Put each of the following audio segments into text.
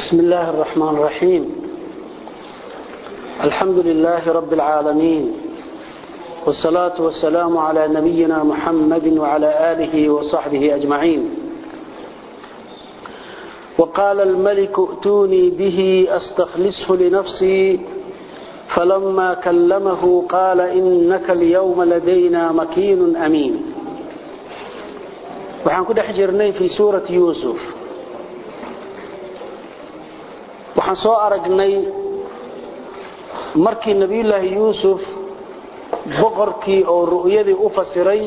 بسم الله الرحمن الرحيم الحمد لله رب العالمين والصلاة والسلام على نبينا محمد وعلى آله وصحبه أجمعين وقال الملك ائتوني به أستخلصه لنفسي فلما كلمه قال إنك اليوم لدينا مكين أمين waxaan ku dhex jirnay fii suurati yuusuf waxaan soo aragnay markii nebiyullaahi yuusuf boqorkii oo ru'yadii u fasiray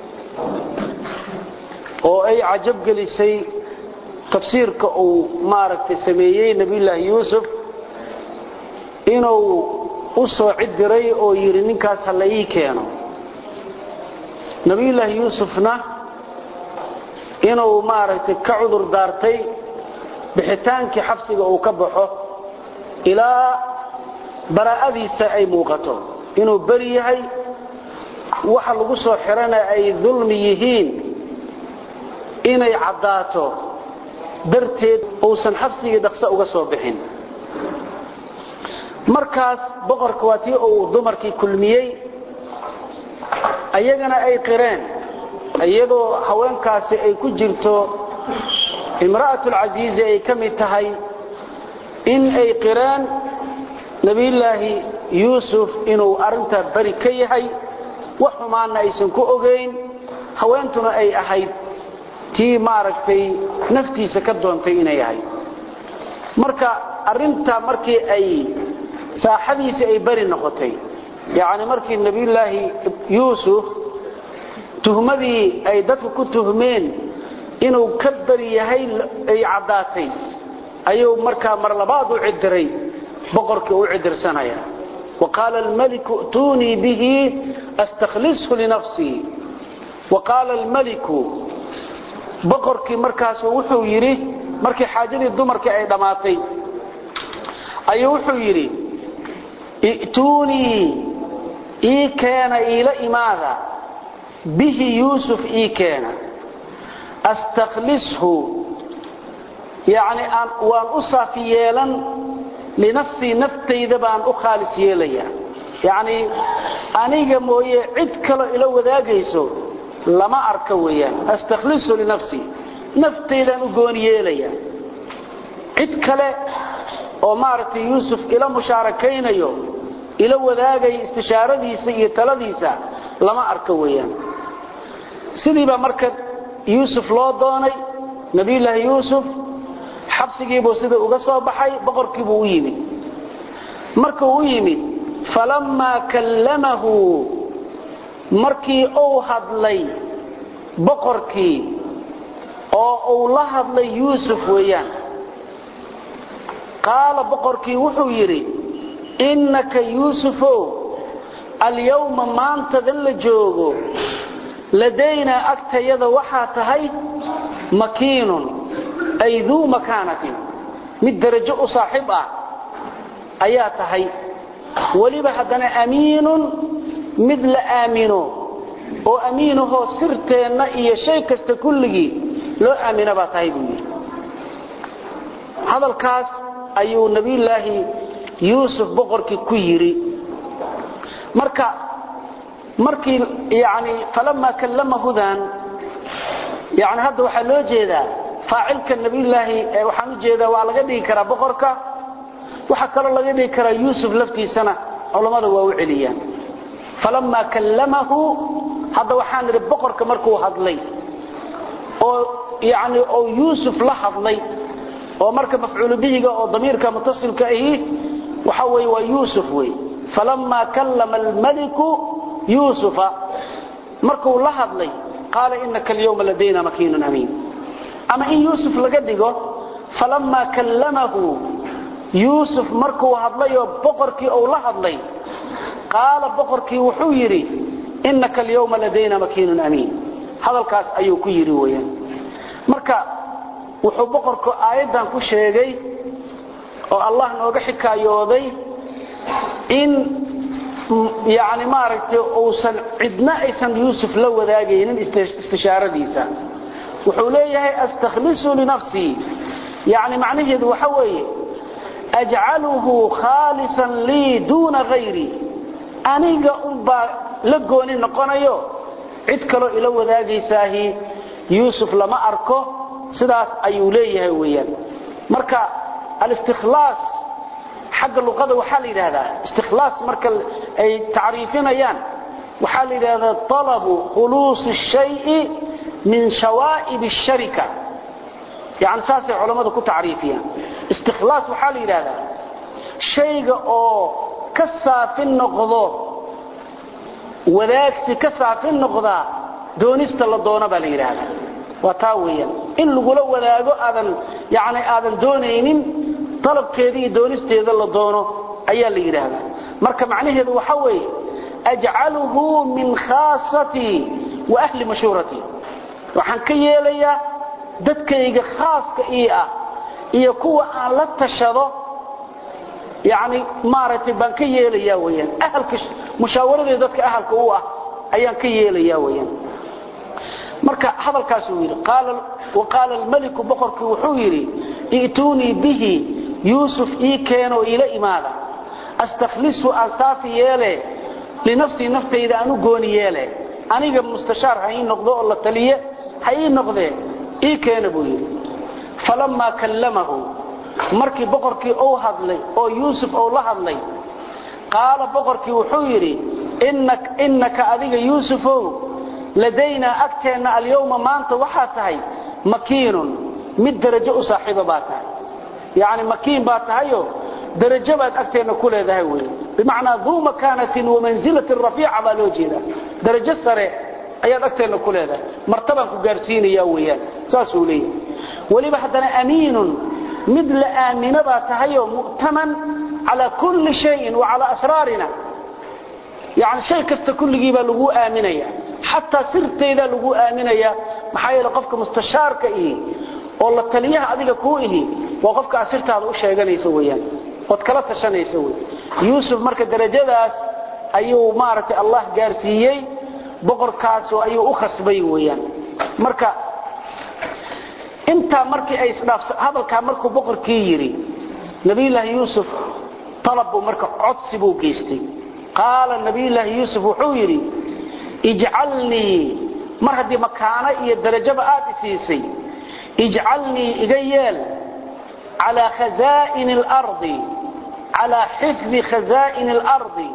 oo ay cajab gelisay tafsiirka uu maaragtay sameeyey nebiyullaahi yuusuf inuu u soo cid diray oo yidhi ninkaas ha la ii keeno nebiyullaahi yuusufna inuu maaragtay ka cudur daartay bixitaankii xabsiga uu ka baxo ilaa baraa'adiisa ay muuqato inuu beri yahay waxa lagu soo xirana ay dulmi yihiin inay caddaato darteed uusan xabsigii dhaqso uga soo bixin markaas boqorka waa tii uu dumarkii kulmiyey ayagana ay qireen iyadoo haweenkaasi ay ku jirto imra'atulcasiizi ay ka mid tahay in ay qireen nebiyullaahi yuusuf inuu arrintaa beri ka yahay wax xumaanna aysan ku ogayn haweentuna ay ahayd tii maaragtay naftiisa ka doontay inay ahayd marka arrintaa markii ay saaxadiisii ay beri noqotay yacni markii nebiyullaahi yuusuf tuhmadii ay dadku ku tuhmeen inuu ka beri yahay ay caddaatay ayuu markaa mar labaad u cidiray boqorkii u cidirsanaya wa qaala almaliku i'tuunii bihi astakhlishu linafsii wa qaala almaliku boqorkii markaasu wuxuu yidhi markii xaajadii dumarkii ay dhammaatay ayuu wuxuu yidhi i'tuunii ii keena iila imaada bihi yuusuf ii keena astakhlishu yacni aan waan u saafi yeelan linafsii naftayda baan u khaalis yeelayaa yacnii aniga mooye cid kaloo ila wadaagayso lama arka weeyaan astakhlisu linafsii naftaydaan u gooni yeelayaa cid kale oo maaragtay yuusuf ila mushaarakaynayo ila wadaagaya istishaaradiisa iyo taladiisa lama arka weeyaan sidiibaa marka yuusuf loo doonay nebiyullaahi yuusuf xabsigiibuu sida uga soo baxay boqorkiibuu u yimid markuu u yimid falammaa kallamahu markii uu hadlay boqorkii oo uu la hadlay yuusuf weeyaan qaala boqorkii wuxuu yidhi innaka yuusufow alyawma maantadan la joogo ladaynaa agtayada waxaa tahay makiinun ay duu makaanatin mid darajo u saaxiib ah ayaa tahay weliba haddana amiinun mid la aamino oo amiinahoo sirteenna iyo shay kasta kulligii loo aamina baa tahay buu yidhi hadalkaas ayuu nebiyullaahi yuusuf boqorkii ku yidhi marka markii yani falamaa kallamahudan yani hadda waxaa loo jeedaa faacilka nabiyulaahi waxaan u jeedaa waa laga dhigi karaa boqorka waxaa kaloo laga dhigi karaa yuusuf laftiisana culammada waa u celiyaan falamaa kallamahu hadda waxaan idhi boqorka markuu hadlay oo yani oo yuusuf la hadlay oo marka mafcuulu bihiga oo damiirka mutasilka ahi waxa weye waa yuusuf wey falamaa kallama almaliku yuusufa markuu la hadlay qaala inaka alyawma ladayna makiinun amiin ama in yuusuf laga dhigo falamaa kallamahu yuusuf markuu hadlayoo boqorkii uu la hadlay qaala boqorkii wuxuu yidhi inaka alyawma ladayna makiinun amiin hadalkaas ayuu ku yidhi weyaan marka wuxuu boqorku aayaddan ku sheegay oo allah nooga xikaayooday in yani maaragtay uusan cidna aysan yuusuf la wadaagaynin istishaaradiisa wuxuu leeyahay astakhlisu linafsii yani macnaheedu waxa weeye ajcaluhu khaalisan lii duuna hayri aniga unbaa la gooni noqonayo cid kaloo ila wadaagaysaahi yuusuf lama arko sidaas ayuu leeyahay weeyaan marka alistikhlaas xagga luqada waxaa la yidhaahdaa istikhlaas marka ay tacriifinayaan waxaa la yidhahdaa talabu khuluusi shayi min shawaa'ib asharika yani saasay culammadu ku tacriifiyaan istikhlaas waxaa la yidhaahdaa shayga oo ka saafin noqdo wadaagsi ka saafin noqdaa doonista la doono baa la yidhaahdaa waa taa weeyaan in lagula wadaago aadan yani aadan doonaynin dalabkeeda iyo doonisteeda la doono ayaa la yidhaahdaa marka macnaheedu waxa weeye ajcaluhu min khaasatii wa ahli mashhuuratii waxaan ka yeelayaa dadkayga khaaska ii ah iyo kuwa aan la tashado yani maaragtay baan ka yeelayaa weyaan ahalka mushaawaradee dadka ahalka u ah ayaan ka yeelayaa weyaan marka hadalkaasuu yidhi waqaala almeliku boqorkii wuxuu yidhi i'tuunii bihi yuusuf ii keenoo iila imaada astakhlisu aan saafi yeele linafsii naftayda aan u gooni yeele aniga mustashaar ha ii noqdo oo la taliye ha ii noqdee ii keena buu yidhi falammaa kallamahu markii boqorkii uu hadlay oo yuusuf uu la hadlay qaala boqorkii wuxuu yidhi innaka adiga yuusufow ladaynaa agteenna alyawma maanta waxaa tahay makiinun mid darajo u saaxiiba baa tahay yacni makiin baa tahayo darajo baad agteenna ku leedahay wey bimacnaa duu makaanatin wamanzilatin rafiica baa loo jeedaa darajo sare ayaad agteenna ku leedahay martabaan ku gaarsiinaya weeyaan saasuu leeyahay weliba haddana amiinun mid la aamino baa tahayoo mu'taman calaa kulli shayin wa calaa asraarina yani shay kasta kulligii baa laguu aaminaya xataa sirtaydaa laguu aaminaya maxaa yeele qofka mustashaarka ihi oo la taliyaha adiga kuu ihi waa qofka aad sirtaada u sheeganayso weyaan ood kala tashanayso wey yuusuf marka darajadaas ayuu maaragtay allah gaarsiiyey boqorkaasoo ayuu u khasbay weyaan marka intaa markii ay isdhaafsa hadalkaa markuu boqorkii yidhi nabiyullaahi yuusuf talab buu marka codsi buu geystay qaala nabiyullaahi yuusuf wuxuu yidhi ijcalnii mar haddii makaano iyo darajaba aad isiisay ijcalnii iga yeel calaa khazaa'ini alardi calaa xifdi khazaa'ini alardi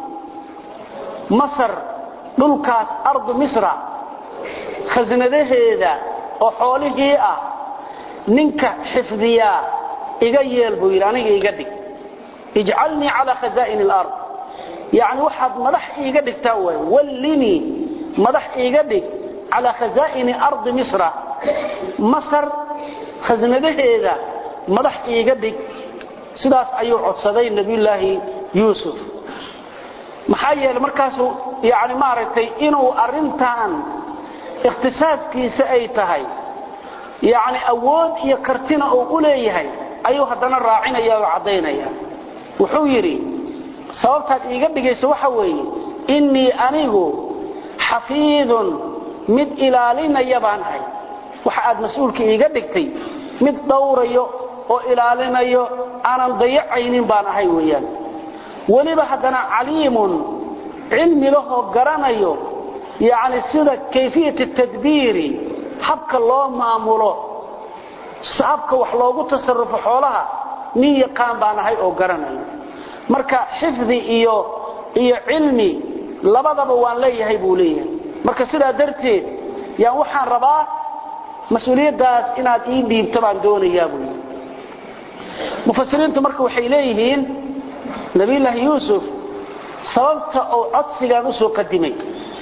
masar dhulkaas ardu misra khasnadaheeda oo xoolihii ah ninka xifdiyaa iga yeel buu yidhi aniga iga dhig ijcalnii calaa khazaa'ini alard yacni waxaad madax iiga dhigtaa waay wallinii madax iiga dhig calaa khazaa'ini ardi misra masar khasnadaheeda madax iiga dhig sidaas ayuu codsaday nebiyullaahi yuusuf maxaa yeele markaasuu yani maaragtay inuu arrintan ikhtisaaskiisa ay tahay yani awood iyo kartina uu u leeyahay ayuu haddana raacinaya oo caddaynaya wuxuu yidhi sababtaad iiga dhigayso waxa weeye innii anigu xafiidun mid ilaalinaya baan ahay waxa aad mas-uulka iiga dhigtay mid dhowrayo oo ilaalinayo aanan dayacaynin baan ahay weeyaan weliba haddana caliimun cilmi lahoo garanayo yacni sida kayfiyat tadbiiri habka loo maamulo habka wax loogu tasarufo xoolaha nin yaqaan baan ahay oo garanayo marka xifdi iyo iyo cilmi labadaba waan leeyahay buu leeyahay marka sidaa darteed yaan waxaan rabaa mas-uuliyaddaas inaad ii dhiibto baan doonayaa buu yidhi mufasiriintu marka waxay leeyihiin nabiyullaahi yuusuf sababta uu codsigan u soo qadimay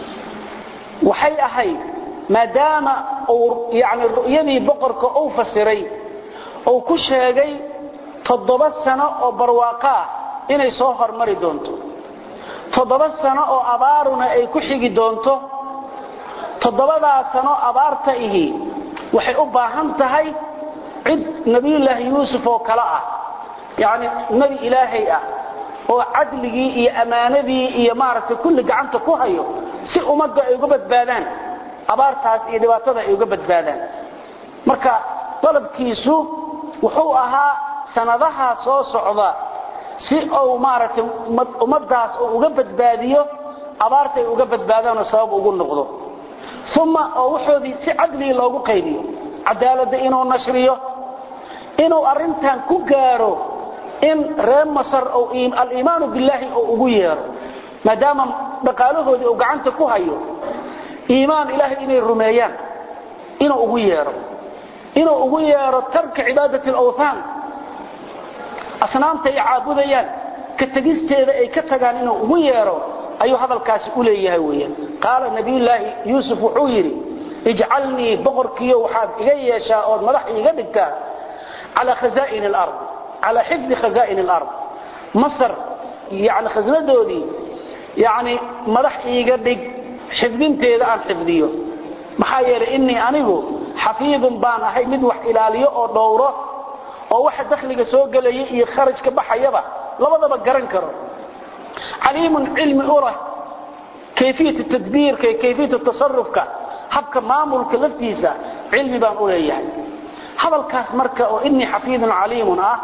waxay ahayd maadaama uu yani ru'yadii boqorka uu fasiray uu ku sheegay toddoba sano oo barwaaqo ah inay soo hormari doonto toddoba sano oo abaaruna ay ku xigi doonto toddobadaa sano abaarta ihi waxay u baahan tahay cid nebiyullaahi yuusuf oo kale ah yacni nebi ilaahay ah oo cadligii iyo ammaanadii iyo maaragtay kulli gacanta ku hayo si ummadda ay uga badbaadaan abaartaas iyo dhibaatada ay uga badbaadaan marka dalabkiisu wuxuu ahaa sanadaha soo socda si uu maaragtay ummadaas uu uga badbaadiyo abaarta ay uga badbaadaanoo sabab ugu noqdo uma oo wuxoodii si cadligi loogu qaybiyo cadaaladda inuu nashriyo inuu arrintan ku gaaro in reer masar aliimaanu billaahi uu ugu yeero maadaama dhaqaalahoodii uu gacanta ku hayo iimaan ilaahay inay rumeeyaan inuu ugu yeero inuu ugu yeero tarka cibaadati alawthaan asnaamta ay caabudayaan ka tegisteeda ay ka tagaan inuu ugu yeero ayuu hadalkaasi u leeyahay weeyaan qaala nabiyullaahi yuusuf wuxuu yidhi ijcalnii boqorkiiyo waxaad iga yeeshaa ood madax iiga dhigtaa calaa khazaa'ini alard calaa xifdi khazaa'ini alard masar yani khasnadoodii yani madax iiga dhig xifdinteeda aan xifdiyo maxaa yeelay innii anigu xafiidun baan ahay mid wax ilaaliyo oo dhowro oo waxa dakhliga soo gelaya iyo kharajka baxayaba labadaba garan karo caliimun cilmi u leh kayfiyat tadbiirka iyo kayfiyat tasarufka habka maamulka laftiisa cilmi baan u leeyahay hadalkaas marka oo innii xafiidun caliimun ah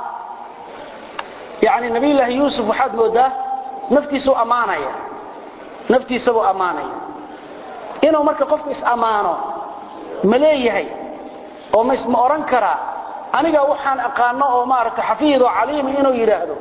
yani nabiyullaahi yuusuf waxaad moodaa naftiisuu ammaanaya naftiisabuu ammaanaya inuu marka qofku is-ammaano ma leeyahay oo ma odhan karaa aniga waxaan aqaano oo maaragta xafiidoo caliima inuu yidhaahdo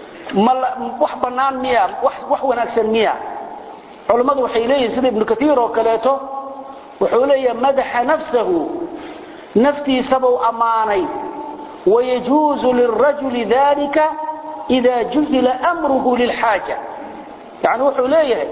wax bannaan miya wax wanaagsan miya culammadu waxay leeyihin sida ibnu kaiir oo kaleeto wuxuu leeyahay madaxa nafsahu naftiisabuu ammaanay wayajuuzu lilrajuli dalika ida juhila amruhu lilxaaja yani wuxuu leeyahay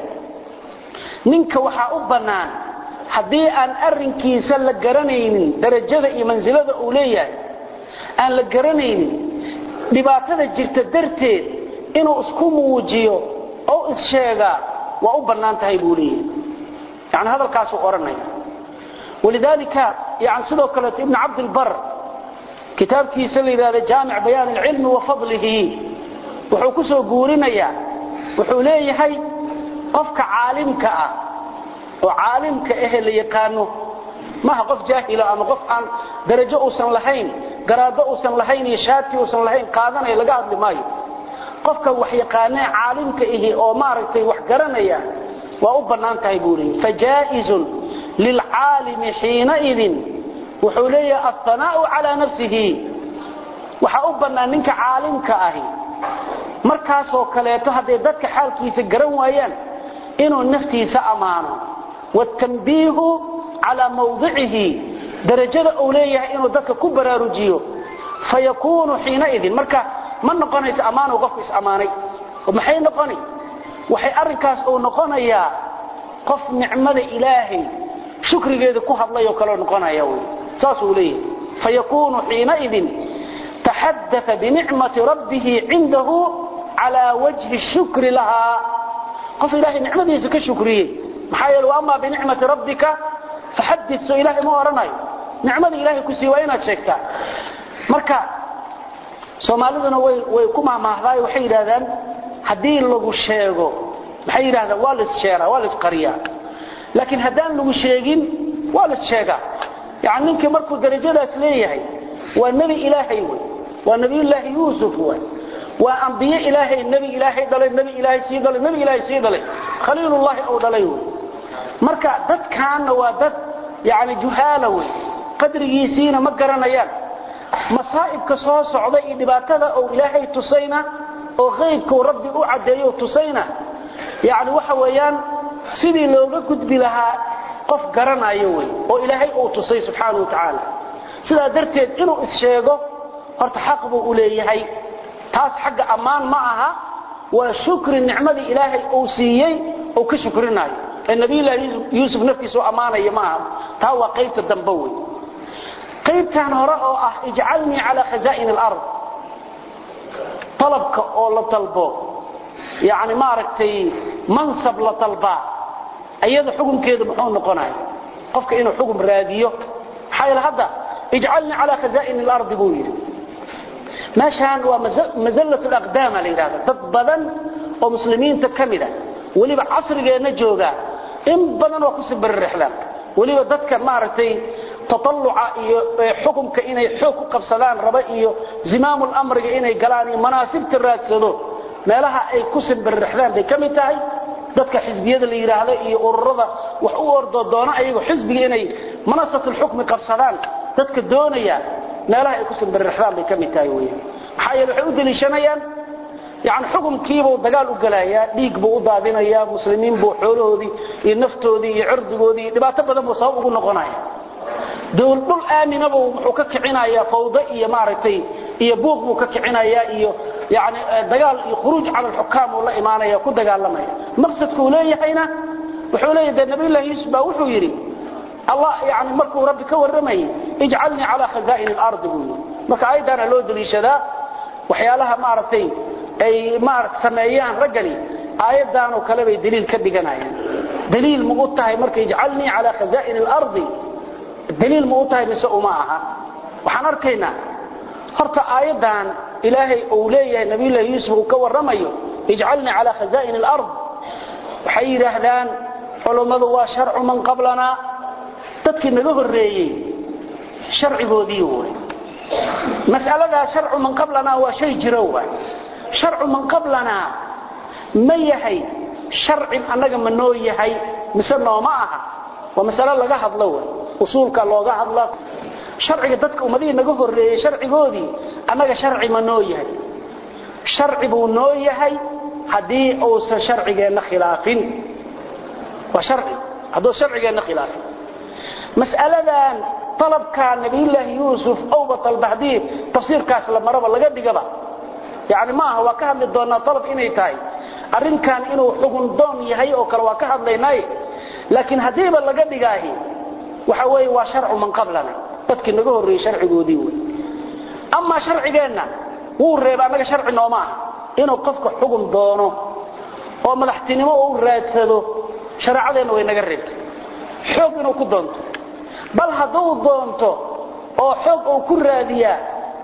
ninka waxaa u bannaan haddii aan arrinkiisa la garanaynin darajada iyo mansilada uu leeyahay aan la garanaynin dhibaatada jirta darteed inuu isku muujiyo oo issheegaa waa u bannaan tahay buu leeyahay yani hadalkaasuu odhanaya walidaalika yani sidoo kaleeto ibnu cabdilbar kitaabkiisa la yidhahda jaamic bayaan alcilmi wa fadlihi wuxuu ku soo guurinayaa wuxuu leeyahay qofka caalimka ah oo caalimka ahe la yaqaano maaha qof jaahila ama qof aan darajo uusan lahayn garaado uusan lahayn iyo shaati uusan lahayn qaadanaya laga hadli maayo qofka wax yaqaanee caalimka ihi oo maaragtay wax garanaya waa u bannaan tahay buu leeyahy fajaa'izun lilcaalimi xiinaidin wuxuu leeyahay alhanaa'u calaa nafsihi waxaa u bannaan ninka caalimka ahi markaasoo kaleeto hadday dadka xaalkiisa garan waayaan inuu naftiisa ammaano wاtanbiihu calaa mawdicihi darajada uu leeyahay inuu dadka ku baraarujiyo fayakuunu xiinaidin marka ma noqonayso ammaanu qofku is-ammaanay maxay noqoni waxay arrinkaas uu noqonayaa qof nicmada ilaahay shukrigeeda ku hadlayoo kaleo noqonaya wy saasuu leeyahay fayakuunu xiinaidin taxadaa binicmati rabbihi cindahu calaa wajhi shukri lahaa qof ilaahay nicmadiisa ka shukriyey maxaa yeele ama binicmati rabbika faxadid soo ilaahay ma odhanayo nicmada ilaahay ku sii waa inaad sheegtaa marka soomaaliduna way ku mahmaahdaay waxay yidhahdaan haddii lagu sheego maxay yidhahdaan waa laissheeraa waa laisqariyaa laakiin haddaan lagu sheegin waa laissheegaa yani ninkii markuu darajadaas leeyahay waa nebi ilaahay wey waa nebiyullaahi yuusuf way waa ambiye ilaahay nebi ilaahay dhalay nebi ilaahay sii dhalay nebi ilaahay sii dhalay khaliilullaahi uu dhalay wey marka dadkaanna waa dad yani juhaala wey qadrigiisiina ma garanayaan masaa'ibka soo socda iyo dhibaatada uu ilaahay tusayna oo qaybkuu rabbi u caddeeyo tusayna yani waxa weeyaan sidii looga gudbi lahaa qof garanayo wey oo ilaahay uu tusay subxaana wa tacaala sidaa darteed inuu is-sheego horta xaq buu u leeyahay taas xagga ammaan ma aha waa shukri nicmadii ilaahay uu siiyey uu ka shukrinayo ee nabiyullaahi yuusuf naftiisa u ammaanaya ma aha taa waa qaybta dambe wey qaybtan hore oo ah ijcalnii calaa khazaa'in alard talabka oo la dalbo yani maaragtay mansab la dalbaa iyada xukunkeedu muxuu noqonaya qofka inuu xukun raadiyo maxaa yeele hadda ijcalnii calaa khazaa'in alardi buu yidhi meeshaan waa mazallat alaqdaama la yidhahda dad badan oo muslimiinta ka mida weliba casrigeenna joogaa in badan waa kusii baririxdaan weliba dadka maaragtay tatalluca iyo xukunka inay xoog ku qabsadaan raba iyo zimaamul amriga inay galaan iyo manaasibta raadsado meelaha ay ku simbirrixdaan bay ka mid tahay dadka xisbiyada la yidhaahdo iyo ururada wax u ordo doona ayagu xisbiga inay manasatul xukmi qabsadaan dadka doonaya meelaha ay ku simbirrixdaan bay ka mid tahay weeyaan maxaa yeele waxay u deliishanayaan yani xukunkiibuu dagaal u gelayaa dhiig buu u daadinayaa muslimiin buu xoolahoodii iyo naftoodii iyo cirdigoodii iyo dhibaato badan buu sabab ugu noqonaya dowlad dhul aaminabuu wuxuu ka kicinayaa fawdo iyo maaragtay iyo buuq buu ka kicinayaa iyo yani dagaal iyo khuruuj cala alxukaam uu la imaanaya ku dagaalamaya maqsadkuu leeyahayna wuxuu leeyahy dee nabiyullahi yuusuf baa wuxuu yidhi allah yani markuu rabbi ka warramayay ijcalnii calaa khazaa'in alardi buu yidhi marka aayaddaana loo deliishadaa waxyaalaha maaragtay ay maaragt sameeyaan raggani aayaddaanoo kale bay daliil ka dhiganayaan daliil ma u tahay marka ijcalnii calaa khazaa'in alardi daliil ma u tahay mise uma aha waxaan arkaynaa horta aayaddan ilaahay uu leeyahay nabiyullahi yuusuf uu ka warramayo ijcalnii calaa khazaa'in alard waxay yidhaahdaan culummadu waa sharcu man qablanaa dadkii naga horreeyey sharcigoodii way mas'aladaa sharcu man qablanaa waa shay jiro waay sharcu man qablanaa ma yahay sharcin annaga ma noo yahay mise nooma aha waa masalo laga hadlo way usuulka looga hadla sharciga dadka ummadihii naga horreeyey sharcigoodii annaga sharci ma noo yahay sharci buu noo yahay haddii uusan sharcigeenna khilaafin waa sharci hadduu sharcigeenna khilaafin mas'aladan talabkaa nabiyullaahi yuusuf owba talba haddii tafsiirkaas la maraba laga dhigaba yani ma aha waa ka hadli doonaa alab inay tahay arrinkan inuu xugun doon yahay oo kale waa ka hadlaynay laakiin haddiiba laga dhigaahi waxa weeye waa sharcu man qablana dadkii naga horreeyey sharcigoodii wey amaa sharcigeenna wuu reeba annaga sharci nooma ah inuu qofka xugun doono oo madaxtinimo u raadsado shareecadeenna way naga reebtay xoog inuu ku doonto bal hadduu doonto oo xoog uu ku raadiyaa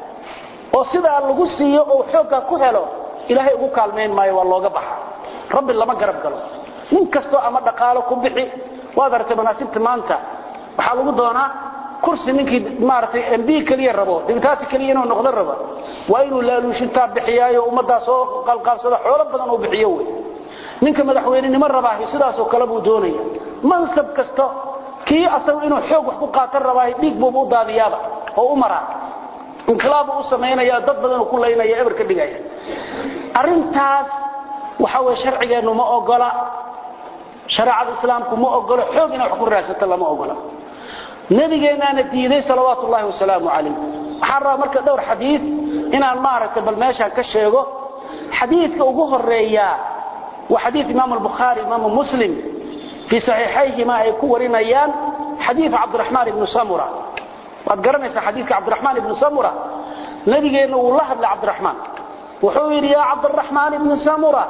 oo sidaa lagu siiyo oo xoogga ku helo ilaahay ugu kaalmayn maayo waa looga baxa rabbi lama garab galo nin kastoo ama dhaqaalo ku bixi waad aragtay manaasibta maanta waxaa lagu doonaa kursi ninkii maaragtay mb keliya rabo dibitaati keliya inuu noqdo rabo waa inuu laaluushintaa bixiyaayo ummaddaa soo qalqaalsado xoolo badan uu bixiyo wey ninka madaxweynenimo rabaahi sidaasoo kale buu doonaya mansab kasta kii asagu inuu xoog wax ku qaatan rabaahi dhiig buuba u daadiyaaba oo u maraa inqilaabu u samaynaya dad badanuu ku laynaya eber ka dhigaya arrintaas waxa weye sharcigeennu ma ogola shareecada islaamku ma ogolo xoog inay wax ku raadsato lama ogola nabigeennaana diiday salawaatu ullahi wasalaamu calayh waxaan rabaa marka dhowr xadiid inaan maaragtay bal meeshaan ka sheego xadiidka ugu horeeyaa waa xadiid imaamu albukhaari imaamu muslim fii saxiixayhima ay ku warinayaan xadiid cabdiraxmaan ibnu samura waad garanaysaa xadiidka cabdiraxmaan ibnu samura nabigeenna wuu la hadlay cabdiraxmaan wuxuu yidhi yaa cabdiraxmaan ibnu samura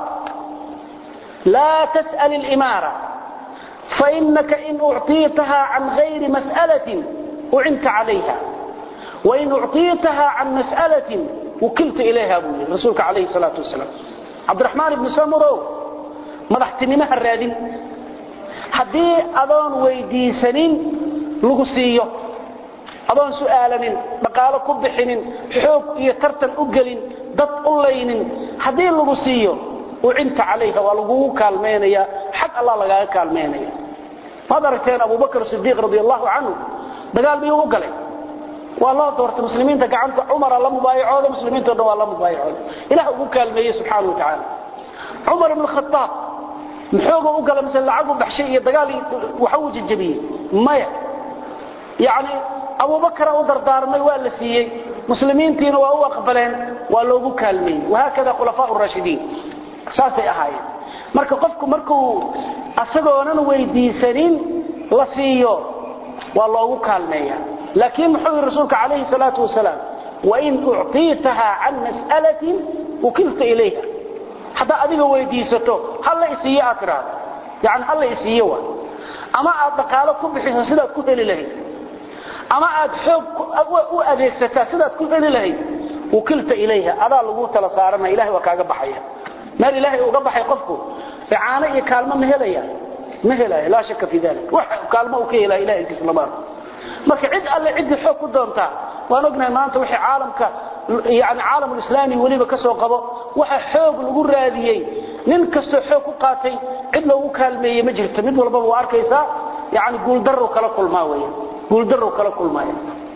laa tas'al ilimaara fainaka in ucطiitaha can gayri mas'alatin ucinta calayha wain ucطiitaha can mas'alatin wukilta ilayha buu yidhi rasuulka calayhi salaatu wasalaam cabdiraxmaan ibnu samurow madaxtinimo ha raadin haddii adoon weydiisanin lagu siiyo adoon su'aalanin dhaqaalo ku bixinin xoog iyo tartan u gelin dad u laynin haddii lagu siiyo ucinta calayha waa lagugu kaalmaynaya xag allah lagaaga kaalmaynaya maad aragteen abubakr sidiiq radi allahu canhu dagaal miyuu u galay waa loo doortay muslimiinta gacanta cumara la mubaayacooda muslimiinto dhan waa la mubaayacooda ilah ugu kaalmeeyey subxaana wa tacaala cumar ibn khaaab muxooga u gala mise lacagu baxshay iyo dagaal waxa uu jajabiyey maya yani abubakra u dardaarmay waa la siiyey muslimiintiina waa u aqbaleen waa loogu kaalmeeyey wahaakada khulafaa raashidiin saasay ahaayeen marka qofku markuu asagoonan weydiisanin la siiyo waa loogu kaalmeeya laakiin muxuu yidhi rasuulka calayhi salaatu wasalaam wain ucطiitaha can mas'alatin ukilta ilayha haddaa adiga weydiisato halla isiiye aad tidhaahdo yani halla isiiye waa ama aad dhaqaalo ku bixiso sidaad ku heli lahayd ama aad xoog u adeegsataa sidaad ku heli lahayd ukilta ilayha adaa lagu tala saaranaya ilahay waa kaaga baxaya meel ilaahay uga baxay qofku icaano iyo kaalmo ma helaya ma helaya laa shaka fi dalik wax kaalmo uu ka helaya ilahay intiisa lama arko marka cid alle cidii xoog ku doontaa waan ognahay maanta wixii caalamka yani caalamulislaami weliba ka soo qabo waxa xoog lagu raadiyey nin kastoo xoog ku qaatay cid loogu kaalmeeyey ma jirto mid walbaba waa arkaysaa yani guuldarrow kala kulmaa weya guuldarrow kala kulmaya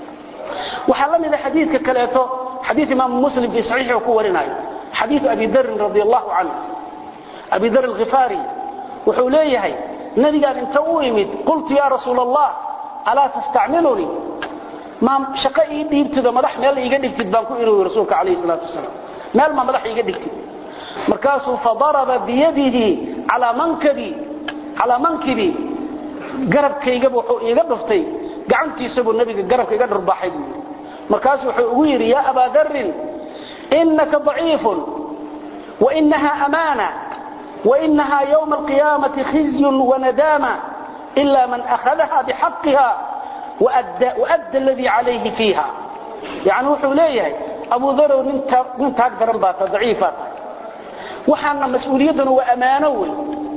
waxaa la mida xadiidka kaleeto xadiid imaamu muslim fii saxiixi ku warinayo xadiidu abi darin radi allahu canhu abi dar alkhifaari wuxuu leeyahay nabigaan inta u imid qultu ya rasuul allah alaa tastacmilunii ma shaqo ii dhiibtido madax meel iiga dhigtid baan ku iri rasuulka calayhi salaatu wasalaam meel ma madax iiga dhigtid markaasuu fadaraba biyadihi calaa mankabi calaa mankibi garabkaygaba wuxuu iiga dhuftay gacantiisabuu nabiga garabka iga dhurbaaxay buu yidhi markaasu wuxuu ugu yidhi yaa abaa darin inaka daciifun wainaha amaana wainaha ywma alqiyaamati khizyun wanadaama ila man akhadaha bixaqiha waadda aladii calayhi fiiha yani wuxuu leeyahay abu darow nin taag daran baa ta daciifaa tahay waxaana mas-uuliyadduna waa ammaano wey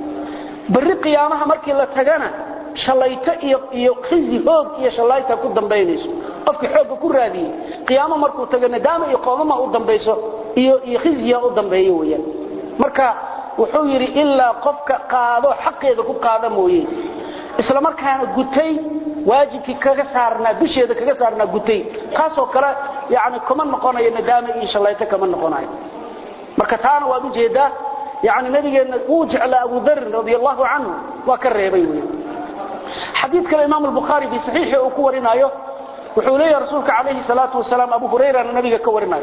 berri qiyaamaha markii la tagana shalayto iyo khizi hoog iyo shalayta ku dambaynayso qofkii xoogga ku raadiyey qiyaamo markuu tago nadaama iyo qoomama u dambayso iyo khizya u dambeeyo weyaan marka wuxuu yidhi ilaa qofka qaado xaqeeda ku qaada mooye isla markaana gutay waajibkii kaga saarnaa dusheeda kaga saarnaa gutay kaasoo kale yani kuma noqonayo nadaama iyo shalayto kama noqonayo marka taana waad ujeedaa yani nabigeenna wuu jeclaa abu darin radi allahu canhu waa ka reebay wey xadiid kale imaam albukhaari fii saxiixi uu ku warinaayo wuxuu leeyahay rasuulka calayhi salaatu wasalaam abu hurayrana nabiga ka warinayo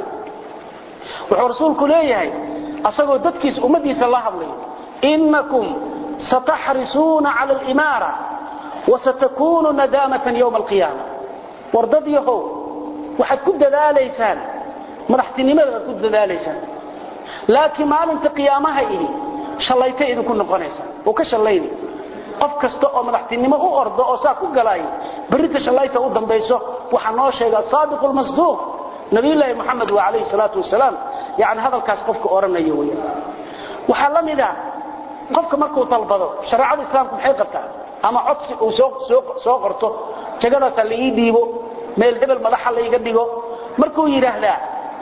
wuxuu rasuulku leeyahay asagoo dadkiisa ummadiisa la hadlay innakum sataxrisuuna cala alimaara wasatakuunu nadaamatan yowma alqiyaama war dad yahow waxaad ku dadaalaysaan madaxtinimada aad ku dadaalaysaan laakiin maalinta qiyaamaha ihi shallaytay idinku noqonaysaa oo ka shallayni qof kasta oo madaxtinimo u ordo oo saa ku galaaya berrita shallayta u dambayso waxaa noo sheega saadiqu lmasduuq nabiyulaahi moxamed waa calayhi salaatu wasalaam yani hadalkaas qofka odhanayo weya waxaa la mid a qofka markuu dalbado shareecada islaamku maxay qabtaa ama codsi uu soo qorto jagadaasa la ii dhiibo meel hebel madaxa layga dhigo markuu yidhaahdaa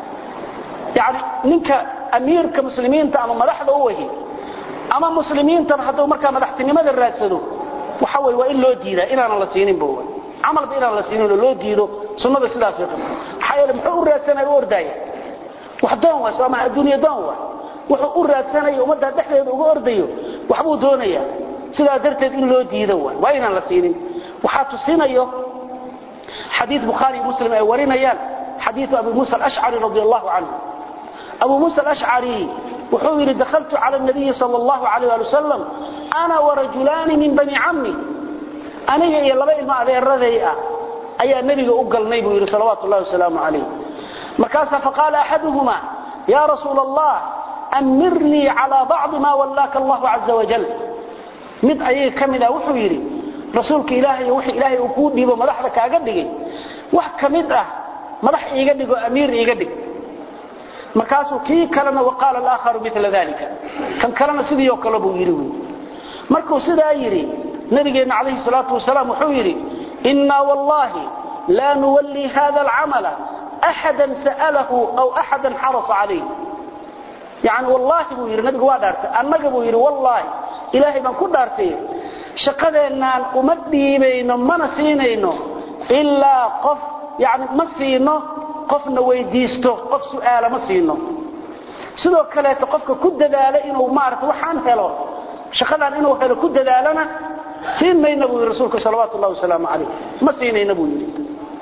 yani ninka amiirka muslimiinta ama madaxda u wahi ama muslimiintan hadduu markaa madaxtinimada raadsado waxa wey waa in loo diidaa inaanan la siininba camalba inaan la siininoo loo diido sunnada sidaasay qabta maxaa yeele muxuu u raadsanaya u ordaaya wax doon waa sooma adduunya doon waa wuxuu u raadsanaya ummadda dhexdeeda uga ordayo waxbuu doonayaa sidaa darteed in loo diido waay waa inaan la siinin waxaa tusinayo xadiid bukhaari iyo muslim ay warinayaan xadiidu abi muusa alashcari radi allahu canhu abu muusa alashcari wuxuu yidhi dahaltu cala nabiyi sal allahu alayh ali wasalam ana warajulaani min bani cammi aniga iyo laba ilmo adeeraday ah ayaa nebiga u galnay buu yidhi salawaatu llahi wasalaamu calayh markaasaa faqaala axaduhuma ya rasuula allah amirnii calaa bacdi ma wallaaka allahu caza wajal mid ayaga ka mid ah wuxuu yidhi rasuulka ilaahay wix ilaahay uu kuu dhiibo madaxda kaaga dhigay wax ka mid ah madax iiga dhigo amiir iiga dhig markaasuu kii kalena waqaala alaakharu mila dalika kan kalena sidii oo kale buu yidhi wy markuu sidaa yidhi nabigeenna calayhi salaatu wasalaam wuxuu yidhi innaa wallahi laa nuwallii hada alcamala axadan sa'alahu aw axadan xarasa calayh yani wallaahi buu yidhi nabigu waa dhaartay annaga buu yidhi wallaahi ilaahay baan ku dhaartay shaqadeennaan uma dhiibayno mana siinayno ilaa qof yani ma siino qofna weydiisto qof su'aala ma siino sidoo kaleeto qofka ku dadaala inuu maarata waxaan helo shaqadan inuu helo ku dadaalana siin mayna buu yidhi rasuulka salawaatu ullahi wasalaamu calayh ma siinayna buu yidhi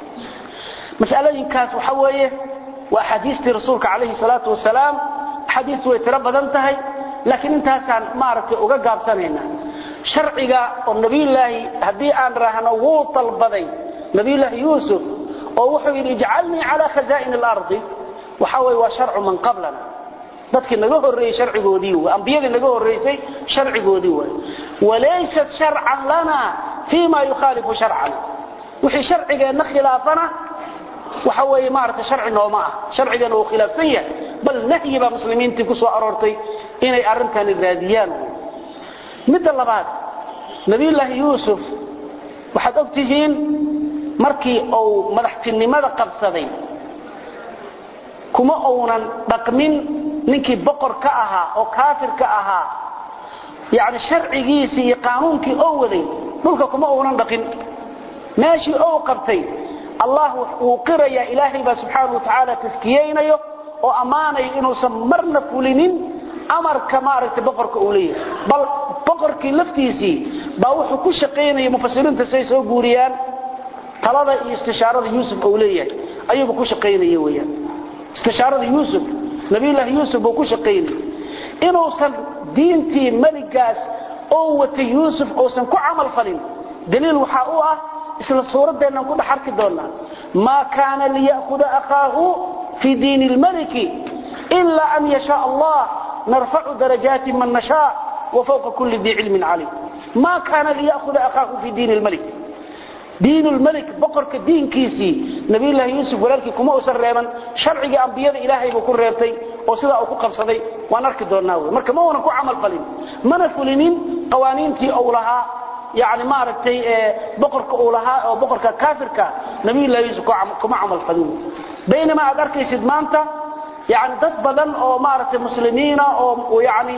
masalooyinkaas waxa weeye waa axaadiistii rasuulka calayhi salaatu wasalaam axaadiistu way tiro badan tahay laakiin intaasaan maaragtay uga gaabsanayna sharciga oo nabiyulaahi haddii aan raahno wuu dalbaday nabiyulaahi yuusuf oo wuxuu yidhi ijcalnii calaa khazaa'in alardi waxa weye waa sharcu man qablana dadkii naga horreeyey sharcigoodii w ambiyadii naga horraysay sharcigoodii waay walaysat sharcan lana fii ma yukhaalifu sharcana wixii sharcigeenna khilaafana waxa weeye maaragtay sharci nooma ah sharcigeena uu khilaafsan yahay bal nahyi baa muslimiintii ku soo aroortay inay arrintani raadiyaan midda labaad nabiyullaahi yuusuf waxaad og tihiin markii uu madaxtinimada qabsaday kuma uunan dhaqmin ninkii boqor ka ahaa oo kaafir ka ahaa yani sharcigiisii iyo qaanuunkii oo waday dhulka kuma uunan dhaqin meeshii ou qabtay allah wuu qirayaa ilaahay baa subxaana watacaala taskiyeynayo oo ammaanayo inuusan marna fulinin amarka maaragtay boqorka uu leeyahay bal boqorkii laftiisii baa wuxuu ku shaqaynaya mufasiriinta say soo guuriyaan talada iyo istishaarada yuusuf uu leeyahay ayuuba ku shaqaynaya weyaan istishaarada yuusuf nabiyullaahi yuusuf buu ku shaqaynayay inuusan diintii meligaas oo watay yuusuf uusan ku camal falin daliil waxaa u ah isla suuraddeennan ku dhex arki doonnaa maa kaana liya'huda akhaahu fii diini lmaliki ila an yashaa allah narfacu darajaati man nashaa wa fawqa kulli dii cilmin calim maa kaana liya'huda akhaahu fii diini lmalik diin lmalik boqorka diinkiisii nabiyullaahi yuusuf walaalkii kuma uusan reeban sharcigii ambiyada ilaahay buu ku reebtay oo sidaa uu ku qabsaday waan arki doonnaa wey marka ma uunan ku camal falin mana fulinin qawaaniintii uu lahaa yani maaragtay boqorka uu lahaa oo boqorka kaafirka nabiyullahi yuusuf kuma camal falin baynama aad arkaysid maanta yani dad badan oo maaragtay muslimiina oo yani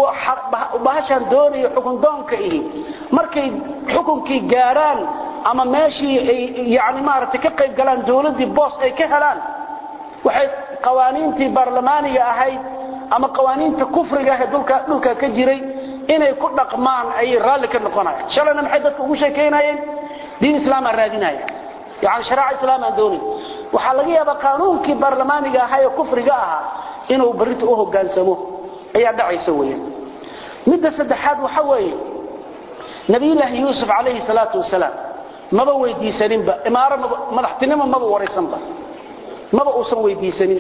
bahashaan doonayo xukun doonka ihi markay xukunkii gaaraan ama meeshii ay yani maaragtay ka qayb galaan dawladdii boos ay ka helaan waxay qawaaniintii baarlamaaniga ahayd ama qawaaniinta kufriga ah ee dhulka dhulka ka jiray inay ku dhaqmaan ayay raalli ka noqonayaan shalayna maxay dadka ugu sheekaynayeen diin islaamaa raadinaya yani shareeca islaam aan doonayn waxaa laga yaabaa qaanuunkii baarlamaaniga ahaa ee kufriga ahaa inuu barrinta u hoggaansamo ayaa dhacaysa weeyaan midda saddexaad waxa weeye nabiyullaahi yuusuf calayhi salaatu wasalaam maba weydiisaninba imaaro madaxtinimo maba waraysanba maba uusan weydiisanin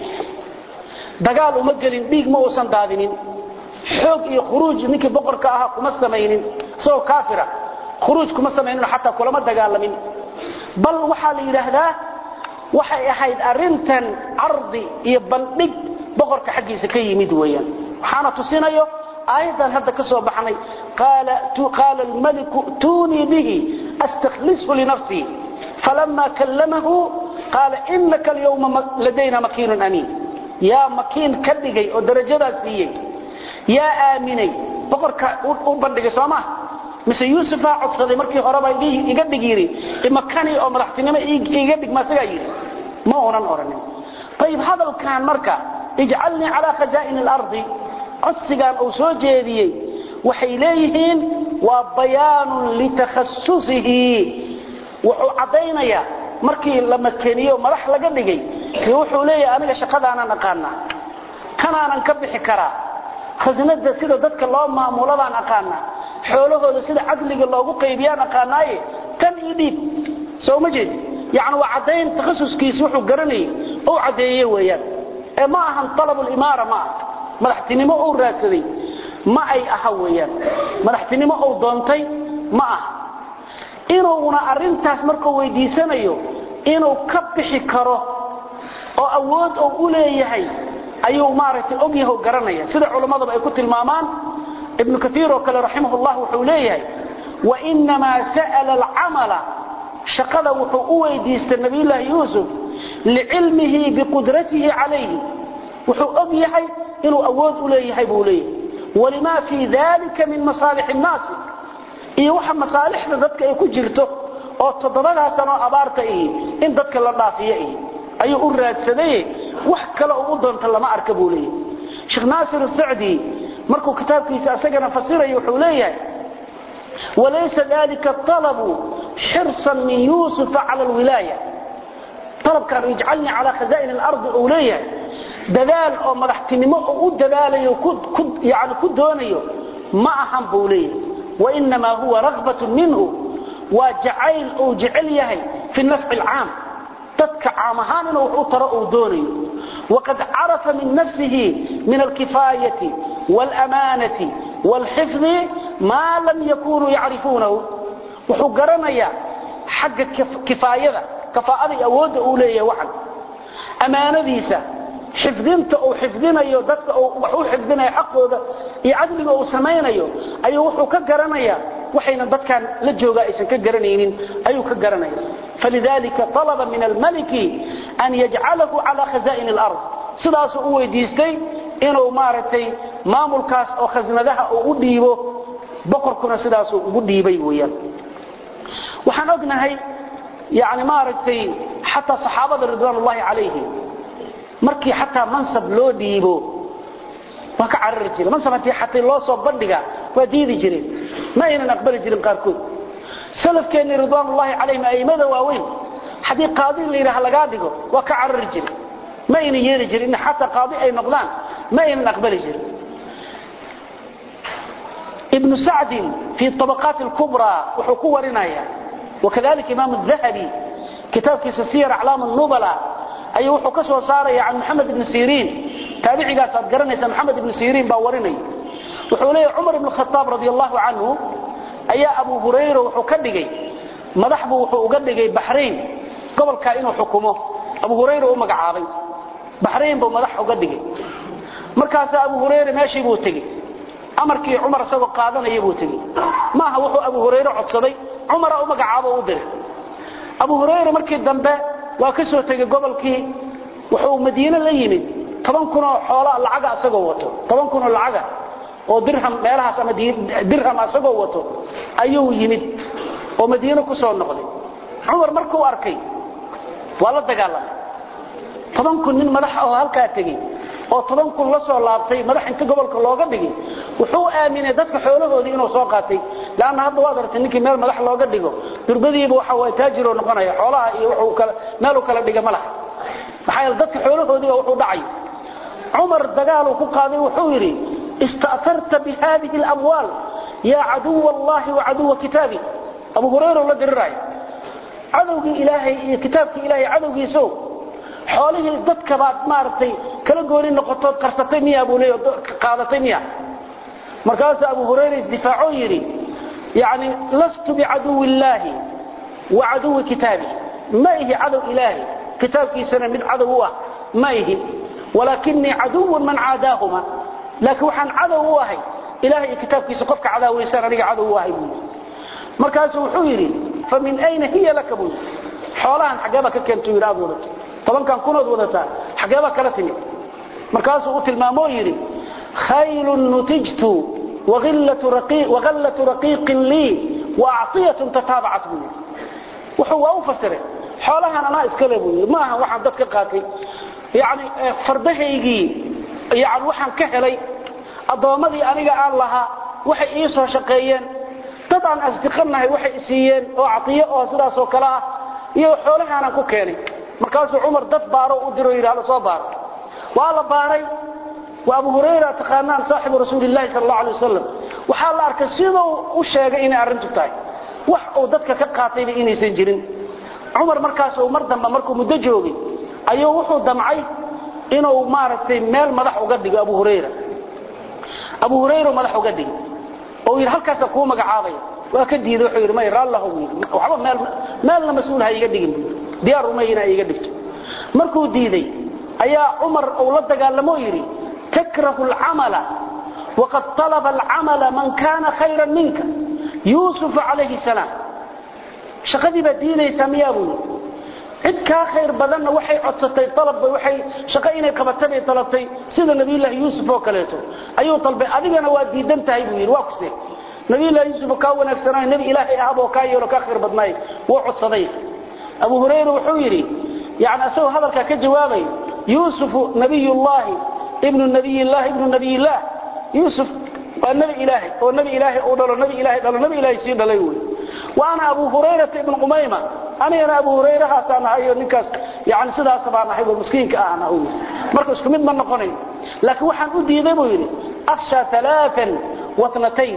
dagaal uma gelin dhiig ma uusan daadinin xoog iyo khuruuj ninkii boqorka ahaa kuma samaynin isagoo kaafira khuruuj kuma samaynin xataa kulama dagaalamin bal waxaa la yidhaahdaa waxay ahayd arintan cardi iyo bandhig boqorka xaggiisa ka yimid weeyaan waxaana tusinayo aayadan hadda ka soo baxnay qaala almaliku tuunii bihi astakhlishu linafsii falama kallamahu qaala inaka alyawma ladayna makiinun amiin yaa makiin ka dhigay oo darajadaas siiyey yaa aaminay boqorka u bandhigay soo maa mise yuusufaa codsaday markii horeba iga dhig yidhi imakani oo madaxtinimo iga dhig maasagaa yidhi ma uunan odhanin ayib hadalkan marka ijcalnii calaa khazaa'ini alardi codsigan uu soo jeediyey waxay leeyihiin waa bayaanun litakhasusihi wuxuu caddaynayaa markii la makeniyo madax laga dhigay wuxuu leeyahay aniga shaqadaanaan aqaanaa kanaanan ka bixi karaa khasnada sida dadka loo maamulo baan aqaanaa xoolahooda sida cadliga loogu qaybiyaan aqaanaaye tan io dhiib soo ma jeed yani waa caddayn takhasuskiisi wuxuu garanayay ou caddeeye weeyaan ee ma ahan alabulimaara ma aha madaxtinimo ou raadsaday ma ay aha weeyaan madaxtinimo ou doontay ma aha inuuna arrintaas markuu weydiisanayo inuu ka bixi karo oo awood ou u leeyahay ayuu maaragtay ogyaho garanaya sida culammadaba ay ku tilmaamaan ibnu kaiir oo kale raximah llah wuxuu leeyahay wainamaa sa'la alcamala shaqada wuxuu u weydiistay nabiyullaahi yuusuf licilmihi biqudratihi calayhi wuxuu og yahay inuu awood u leeyahay buu leeyahay walimaa fii dalika min masaalix nnaasi iyo waxa masaalixda dadka ay ku jirto oo toddobadaasanoo abaarta ihi in dadka la dhaafiyo ihi ayuu u raadsaday wax kale uu u doonta lama arka buu leeyahay sheekh naasir sacdi markuu kitaabkiisa asagana fasirayo wuxuu leeyahay walaysa dalika alabu xirsan min yuusufa cala alwilaaya alabkan ijcalnii calaa khazaa'in alardi uu leeyahay dadaal oo madaxtinimo uu u dadaalayo yani ku doonayo ma ahan buu leeyahay wainamaa huwa raghbatun minhu waa jacayl uu jecel yahay fi nafci alcaam dadka caam ahaan inuu wax u taro uu doonayo waqad carafa min nafsihi min alkifaayati wاlamaanati wاlxifdi maa lam yakunuu yacrifuunahu wuxuu garanayaa xagga kifaayada kafaa'ada iyo awoodda uu leeyahay waxan ammaanadiisa xifdinta uu xifdinayo dadka wax u xifdinayo xaqooda iyo cadliga uu samaynayo ayuu wuxuu ka garanayaa waxayna dadkan la joogaa aysan ka garanaynin ayuu ka garanaya falidalika talaba min almaliki an yajcalahu cala khaza'in alard sidaasuu u weydiistay inuu maaragtay maamulkaas oo khasnadaha uu u dhiibo boqorkuna sidaasuu ugu dhiibay weeyaan waxaan ognahay yani maaragtay xataa saxaabada ridwaan ullahi calayhim markii xataa mansab loo dhiibo waa ka carari jireen mansab haddii xataa loo soo bandhiga waa diidi jireen ma aynan aqbali jirin qaarkood salafkeennii ridwaan ullahi calayhim a'immada waaweyn haddii qaadi la yidhaha lagaa dhigo waa ka carari jiren ma aynan yeeli jirin in xataa qaadi ay noqdaan ma aynan aqbali jirin ibnu sacdin fii طabaqaati اlkubraa wuxuu ku warinaya wakadalika imaam الdahabi kitaabkiisa siyar aclaam الnubala ayuu wuxuu ka soo saaraya can moxamed ibni siriin taabicigaas aad garanaysa moxamed ibni siriin baa warinaya wuxuu leeyahy cumar ibn khaaab radi allahu canhu ayaa abu hurayra wuxuu ka dhigay madax buu wuxuu uga dhigay baxrayn gobolkaa inuu xukumo abu hurayra u magacaabay baxrayn buu madax uga dhigay markaasaa abu hurayra meeshii buu tegey amarkii cumar isagoo qaadanaya buu tegey maaha wuxuu abu hurayre codsaday cumara u magacaabo u diray abu hurayra markii dambe waa ka soo tegey gobolkii wuxuu madiine la yimid toban kunoo xoola lacaga isagoo wato toban kunoo lacaga oo dirham meelahaas ama dirham isagoo wato ayuu yimid oo madiine ku soo noqday cumar markuu arkay waa la dagaalamay toban kun nin madax oo halkaa tegey oo toban kun la soo laabtay madax inta gobolka looga dhigay wuxuu aaminay dadka xoolahoodii inuu soo qaatay laanna hadda waad aragtay ninkii meel madax looga dhigo durbadiiba waxa waa taajiroo noqonaya xoolaha iyo wuxuu kala meeluu kala dhiga ma laha maxaa yeele dadka xoolahoodiiba wuxuu dhacay cumar dagaaluu ku qaaday wuxuu yidhi ista'tarta bihadihi alamwaal yaa caduwa allahi wa caduwa kitaabi abu hurayra la diriraayo cadowgii ilaahay iyo kitaabkii ilaahay cadowgiisow xoolihii dadka baad maaragtay kala gooni noqotood qarsatay miya buu leeyahay qaadatay miya markaasuu abu hurayra isdifaacoo yidhi yani lastu bicaduwi illaahi wa caduwi kitaabi ma ihi cadow ilaahi kitaabkiisana mid cadow u ah ma ihi walaakinii caduwun man caadaahuma laakiin waxaan cadow u ahay ilahay iyo kitaabkiisa qofka cadaawaysaan aniga cadow u ahay buu yidhi markaasuu wuxuu yidhi fa min ayna hiya laka buu yidhi xoolahan xaggeeba ka keentuu yidhi aad wadato tobankan kunood wadataa xaggeeba kala timid markaasuu u tilmaamoo yidhi khaylun nutijtu wagallatu raqiiqin lii waaciyatun tataabacat buu yidhi wuxuu waa u fasiray xoolahan anaa iskale buu yidhi maaha waxaan dad ka qaatay yani fardahaygii yani waxaan ka helay addoommadii aniga aan lahaa waxay ii soo shaqeeyeen dad aan asdiqanahay waxay isiiyeen oo caiyo oo sidaasoo kale ah iyo xoolahaanaan ku keenay markaasuu cumar dad baaro u diro yidhi hala soo baaro waa la baaray waa abu hurayra taqaanaan saaxibu rasuulillahi sal allahu alay wasalam waxaa la arkay siduu u sheegay inay arrintu tahay wax uu dadka ka qaatayba inaysan jirin cumar markaasuu mar dambe markuu muddo joogay ayuu wuxuu damcay inuu maaragtay meel madax uga dhigo abu hurayra abu hurayra madax uga dhigo oo yidhi halkaasa kuu magacaabaya waa ka diiday wuxuu yidhi may raallahu yidhi waxba meel meelna mas-uul ha iga dhigin buu yidhi diyaar uma inaa iga dhigto markuu diiday ayaa cumar uu la dagaalamo yidhi takrahu alcamala waqad talaba alcamala man kana khayran minka yuusuf calayhi salaam shaqadii baad diinaysaa miyaa buu yidhi cid kaa khayr badanna waxay codsatay alabba waxay shaqo inay qabatay bay dalabtay sida nabiyullaahi yuusuf oo kaleeto ayuu dalbay adigana waa diidan tahay buu yidhi waa kuse nabiyullahi yuusuf kaa wanaagsanaayo nebi ilaahay ahboo kaa yeelo kaa khayr badnaay wuu codsaday abu hurayra wuxuu yidhi yani isagoo hadalkaa ka jawaabay yuusufu nabiyullaahi ibnu nabiyillahi ibnu nabiyillaah yuusuf waa nebi ilaahay oo nebi ilaahay uu dhalo nebi ilaahay dhalo nebi ilaahay sii dhalay wey waana abu hurayrata ibnu qumayma anigana abu hurayrahaasaan ahayo ninkaas yani sidaas baan ahay oo miskiinka ahna uu marka isku mid ma noqonayn laakiin waxaan u diiday buu yidhi akhsha alaaan watnatayn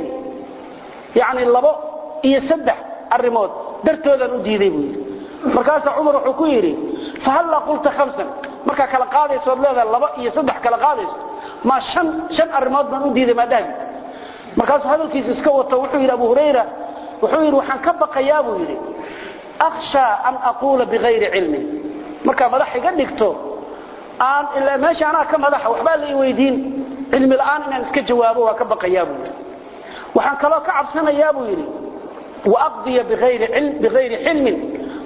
yani labo iyo saddex arrimood dartoodaan u diiday buu yidhi markaasaa cumar wuxuu ku yidhi fahallaa qulta hamsan markaa kala qaadaysood leedahay laba iyo saddex kala qaadayso ma an shan arrimood baan u diiday maadhahi markaasuu hadalkiisa iska wato wuxuu yidhi abu hurayra wuxuu yidhi waxaan ka baqayaa buu yidhi akhshaa an aquula bikayri cilmin markaa madax iga dhigto aan ilaa meesha anaa ka madaxa waxbaa la i weydiin cilmi la'aan inaan iska jawaabo waa ka baqayaa buu yidhi waxaan kaloo ka cabsanayaa buu yidhi waaqdiya bikayri xilmin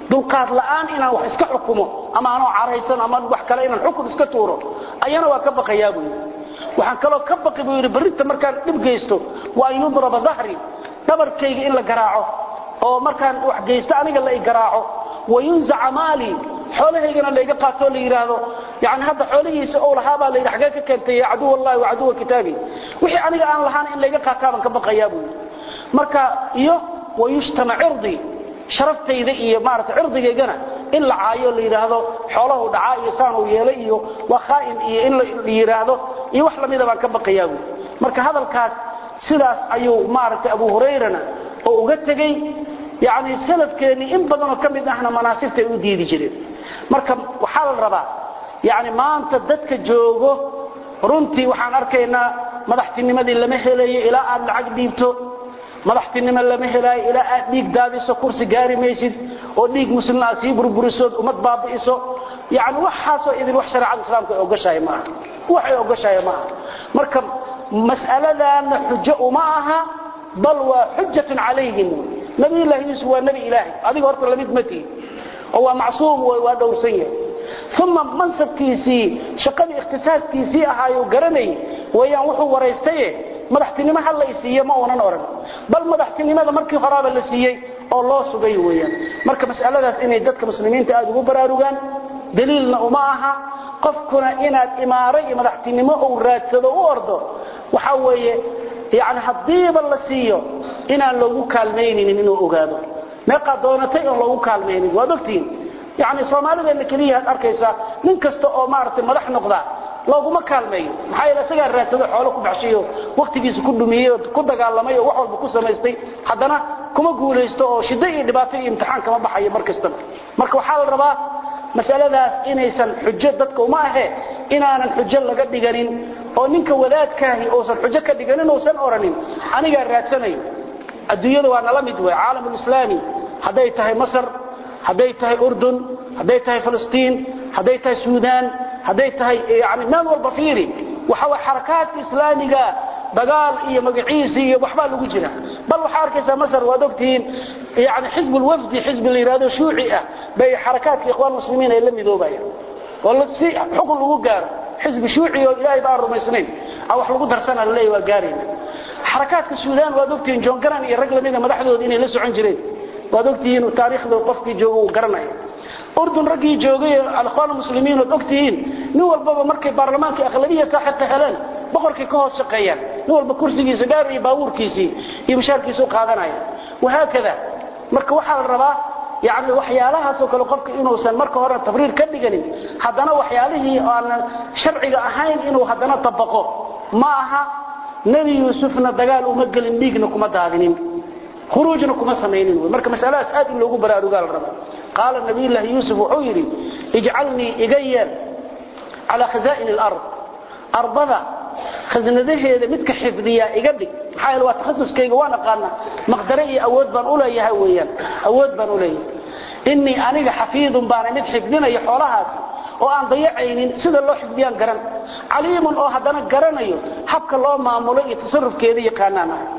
dulqaad la'aan inaan wax iska xukumo ama aanoo caraysan ama wax kale inaan xukun iska tuuro ayana waa ka baqayaa buu yidhi waxaan kaloo ka baqi buu yidhi berrinta markaan dhib geysto waa an yudraba dahri dhabarkayga in la garaaco oo markaan wax geysto aniga la i garaaco wayunzaca maali xoolahaygana layga qaatoo la yidhaahdo yani hadda xoolihiisa ou lahaabaa layidhi xagee ka keentay ya caduw allahi wa caduwa kitaabi wixii aniga aan lahaan in layga qaataa baan ka baqayaa buu yidhi marka iyo wayushtama cirdii sharaftayda iyo maarata cirdigaygana in la caayo la yidhaahdo xoolahu dhacaa iyo saanuu yeelay iyo waa khaa'in iyo in la yidhaahdo iyo wax lamida baan ka baqayaa buu marka hadalkaas sidaas ayuu maaragtay abu hurayrana oo uga tegey yani salafkeennii in badanoo ka mid ahna manaasibtay u diidi jireen marka waxaa la rabaa yani maanta dadka joogo runtii waxaan arkaynaa madaxtinimadii lama helayo ilaa aad lacag dhiibto madaxtinimo lama helaayo ilaa aad dhiig daadiso kursi gaari maysid oo dhiig muslimna aad sii burburisood ummad baabi'iso yani waxaasoo idin wax shareecada islaamka ay ogoshahay maaha waxay ogoshahay maaha marka mas'aladaana xujo uma aha bal waa xujatun calayhim nabiyullaahi yuusuf waa nebi ilaahay adiga horta lamid ma tihi oo waa macsuum waa dhowrsan yahay uma mansabkiisii shaqadii ikhtisaaskiisii ahaayu garanay wayaan wuxuu waraystaye madaxtinimo ha la isiiye ma uunan odhan bal madaxtinimada markii horaaba la siiyey oo loo sugay weeyaan marka mas'aladaas inay dadka muslimiinta aad ugu baraarugaan daliilna uma aha qofkuna inaad imaaro iyo madaxtinimo uu raadsado u ordo waxa weeye yani haddiiba la siiyo inaan loogu kaalmaynaynin inuu ogaado meeqaa doonatay oon loogu kaalmaynin waad ogtihiin yani soomaalideenna keliya aad arkaysaa nin kasta oo maaragtay madax noqda looguma kaalmeeyo maxaa yeele isagaa raadsado xoolo ku baxshayo wakhtigiisa ku dhumiyey oo ku dagaalamay oo wax walba ku samaystay haddana kuma guulaysto oo shiddo iyo dhibaato iyo imtixaan kama baxayo mar kastaba marka waxaa la rabaa masaladaas inaysan xujo dadka uma ahe inaanan xujo laga dhiganin oo ninka wadaadkaahi uusan xujo ka dhiganin uusan oranin anigaa raadsanayo adduunyada waa nala mid wey caalamulislaami hadday tahay masar hadday tahay urdun hadday tahay filistiin hadday tahay suudaan hadday tahay yani meel walba fiiri waxa way xarakaadka islaamiga dagaal iyo magaciisi iyo waxbaa lagu jira bal waxaa arkaysaa masar waad ogtihiin yani xisb lwafdi xisbi la yidhahdo shuuci ah bay xarakaadka ikhwaan muslimiin ay la midoobayaan oo si xukun lagu gaaro xisbi shuuci oo ilaahay baan rumaysnayn a wax lagu darsana laleeya waa gaarayna xarakaadka suudaan waad ogtihiin john garan iyo rag lamida madaxdooda inay la socon jireen waad ogtihiin taariikhda qofkii jooga uu garanaya urdun raggii joogay alikhwaan muslimiin ood ogtihiin nin walbaba markay baarlamaanka akhlabiya saaxibka heleen boqorkay ka hoos shaqeeyaan nin walba kursigiisa dheer iyo baabuurkiisii iyo mushaarkiisa u qaadanaya wahaakada marka waxaa la rabaa yani waxyaalahaasoo kale qofka inuusan marka hore tabriir ka dhiganin haddana waxyaalihii aanan sharciga ahayn inuu haddana tabaqo ma aha nebi yuusufna dagaal uma gelin dhiigna kuma daadinin khuruujna kuma samaynin wy marka masaladaas aad in loogu baraarugaa la raba qaala nabiyullaahi yuusuf wuxuu yidhi ijcalnii iga yeel calaa khazaa'ini alard ardada khasnadaheeda midka xifdiyaa iga dhig maxaa yeele waa takhasuskayga waan aqaana maqdare iyo awood baan u leeyahay weeyaan awood baan u leeyahay innii aniga xafiidun baana mid xifdinaya xoolahaasi oo aan dayacaynin sida loo xifdiyaan garan caliimun oo haddana garanayo habka loo maamulo iyo tasarufkeeda yaqaanaan ah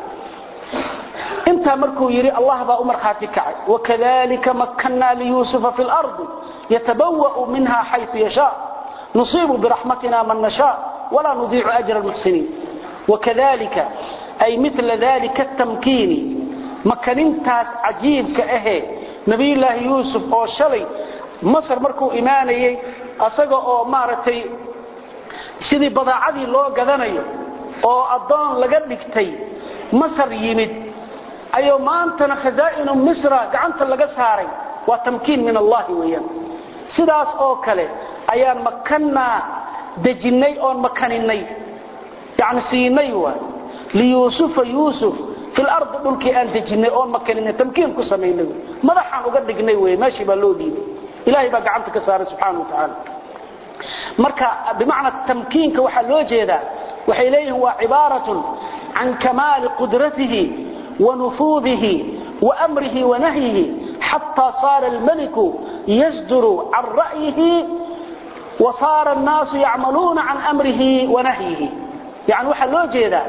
intaa markuu yidhi allah baa u markhaati kacay wakadalika makkannaa liyuusufa fi lardi yatabawa'u minha xayثu yashaa nusiibu biraxmatina man nashaa walaa nudiicu ajra almuxsiniin wakadalika ay mila dalika atamkiini makanintaas cajiibka ahee nabiyullaahi yuusuf oo shalay masar markuu imaanayey asaga oo maaragtay sidii badaacadii loo gadanayo oo addoon laga dhigtay masar yimid ayuu maantana khazaa'inu misra gacanta laga saaray waa tamkiin min allahi weeyaan sidaas oo kale ayaan makannaa dejinnay oon makaninay yani siinay waa liyuusufa yuusuf fi lardi dhulkii aan dejinnay oon makaninay tamkiin ku samaynay madaxaan uga dhignay wey meeshii baa loo dhiibay ilahay baa gacanta ka saaray subxaana wa tacaala marka bimacna tamkiinka waxaa loo jeedaa waxay leeyihiin waa cibaaratun can kamaali qudratihi ونفوذه وأمره ونهيه حتى صار الملك يصدر عن رأيه وصار الناس يعملون عن أمره ونهيه يعني waxa loo jeedaa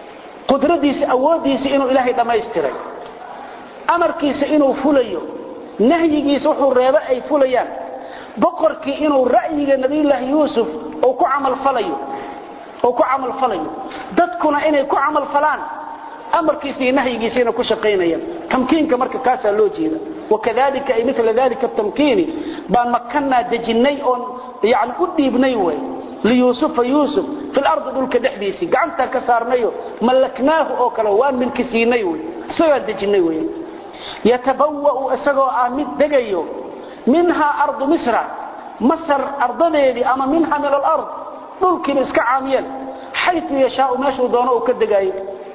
qudradiisa awoodiisa inuu ilaahay dhamaystiray amarkiisa inuu fulayo nahyigiisa wuxuu reebo ay fulayaan boqorkii inuu ra'yiga nabiyullaahi yuusuf uu ku camalfalayo oo ku camal falayo dadkuna inay ku camal falaan amarkiisa iyo nahyigiisa inay ku shaqaynayaan tamkiinka marka kaasaa loo jeeda wakadalika ay mila dalika tamkiini baan makannaa dejinnay oon yani u dhiibnay way liyuusufa yuusuf fi lardi dhulka dhexdiisii gacantaa ka saarnayo mallaknaahu oo kale waan milki siinay wy isagaan dejinnay wey yatabawa'u isagoo ah mid degayo minhaa ardu misra masar ardadeedii ama minha min alard dhulkiiba iska caamiyeen xayu yashaau meeshuu doono uu ka degaayo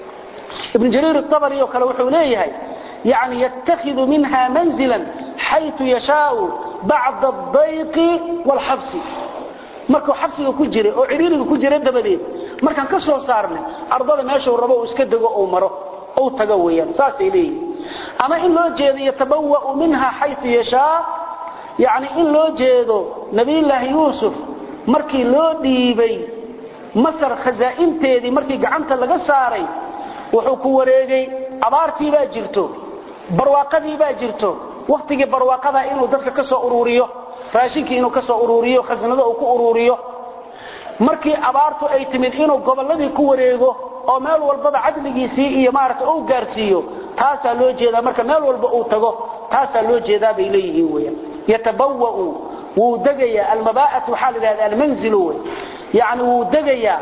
ibn jariir abari oo kale wuxuu leeyahay yani yatakhidu minha manzilan xayu yashaau bacda adayqi waalxabsi markuu xabsiga ku jiray oo ciriiriga ku jira dabadeed markaan ka soo saarnay ardada meeshuu rabo uu iska dego uu maro uu tago weeyaan saasay leeyihin ama in loo jeedo yatabawa'u minha xayu yashaa yani in loo jeedo nabiyullaahi yuusuf markii loo dhiibay masar khasaa'inteedii markii gacanta laga saaray wuxuu ku wareegay abaartii baa jirto barwaaqadii baa jirto wakhtigii barwaaqada inuu dadka ka soo uruuriyo raashinkii inuu ka soo uruuriyo khasnado uu ku uruuriyo markii abaartu ay timid inuu gobolladii ku wareego oo meel walbaba cadligiisii iyo maaragta uu gaarsiiyo taasaa loo jeedaa marka meel walba uu tago taasaa loo jeedaa bay leeyihiin weyaan yatabawa'u wuu degayaa almabaa'at waxaa la yidhahda almanzilu wey yacni wuu degayaa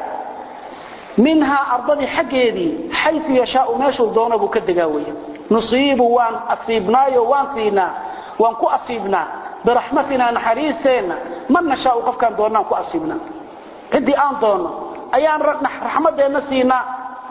minhaa ardadii xaggeedii xayu yashaau meeshuu doono buu ka degaa weya nusiibu waan asiibnaayo waan siinaa waan ku asiibnaa biraxmatinaa naxariisteenna man nashaau qofkaan doonnaan ku asiibnaa ciddii aan doonno ayaan raxmaddeenna siinaa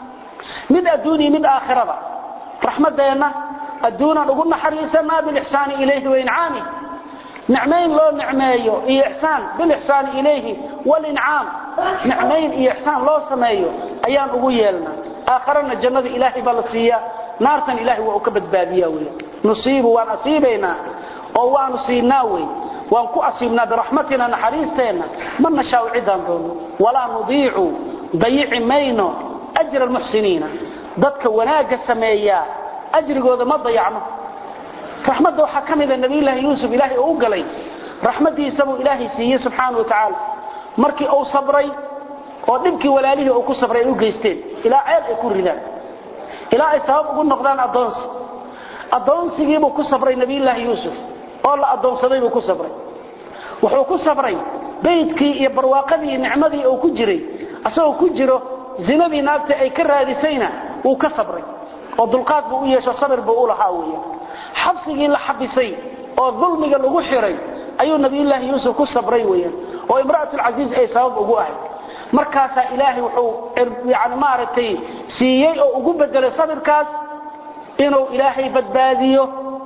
mid adduuniya mid aakhiraba raxmaddeenna adduunaan ugu naxariisanaa bilixsaani ilayhi waincaamih nicmayn loo nicmeeyo iyo ixsaan bilixsaani ilayhi walincaam nicmayn iyo ixsaan loo sameeyo ayaan ugu yeelnaa aakharana jannada ilaahay baa la siiyaa naartan ilaahay waa u ka badbaadiyaa wey nusiibu waan asiibaynaa oo waanu siinaa wey waan ku asiibnaa biraxmatina naxariisteenna ma nashaau ciddaan doono walaa nudiicu dayici mayno ajra almuxsiniina dadka wanaagga sameeyaa ajrigooda ma dayacno raxmadda waxaa ka mida nabiyulaahi yuusuf ilaahay oo u galay raxmaddiisabuu ilaahay siiyey subxaana wa tacaala markii uu sabray oo dhibkii walaalihii uu ku sabray ay u geysteen ilaa ceel ay ku ridaan ilaa ay sabab ugu noqdaan addoonsi addoonsigiibuu ku sabray nabiyulaahi yuusuf oo la addoonsaday buu ku sabray wuxuu ku sabray baydkii iyo barwaaqadii nicmadii uu ku jiray asagoo ku jiro zinadii naagta ay ka raadisayna wuu ka sabray oo dulqaad buu u yeesho sabir buu u lahaa weya xabsigii la xabisay oo dulmiga lagu xiray ayuu nabiyullaahi yuusuf ku sabray weeyaan oo imra'atulcasiis ay sabab ugu ahayd markaasaa ilaahay wuxuu yani maaragtay siiyey oo ugu bedelay sabirkaas inuu ilaahay badbaadiyo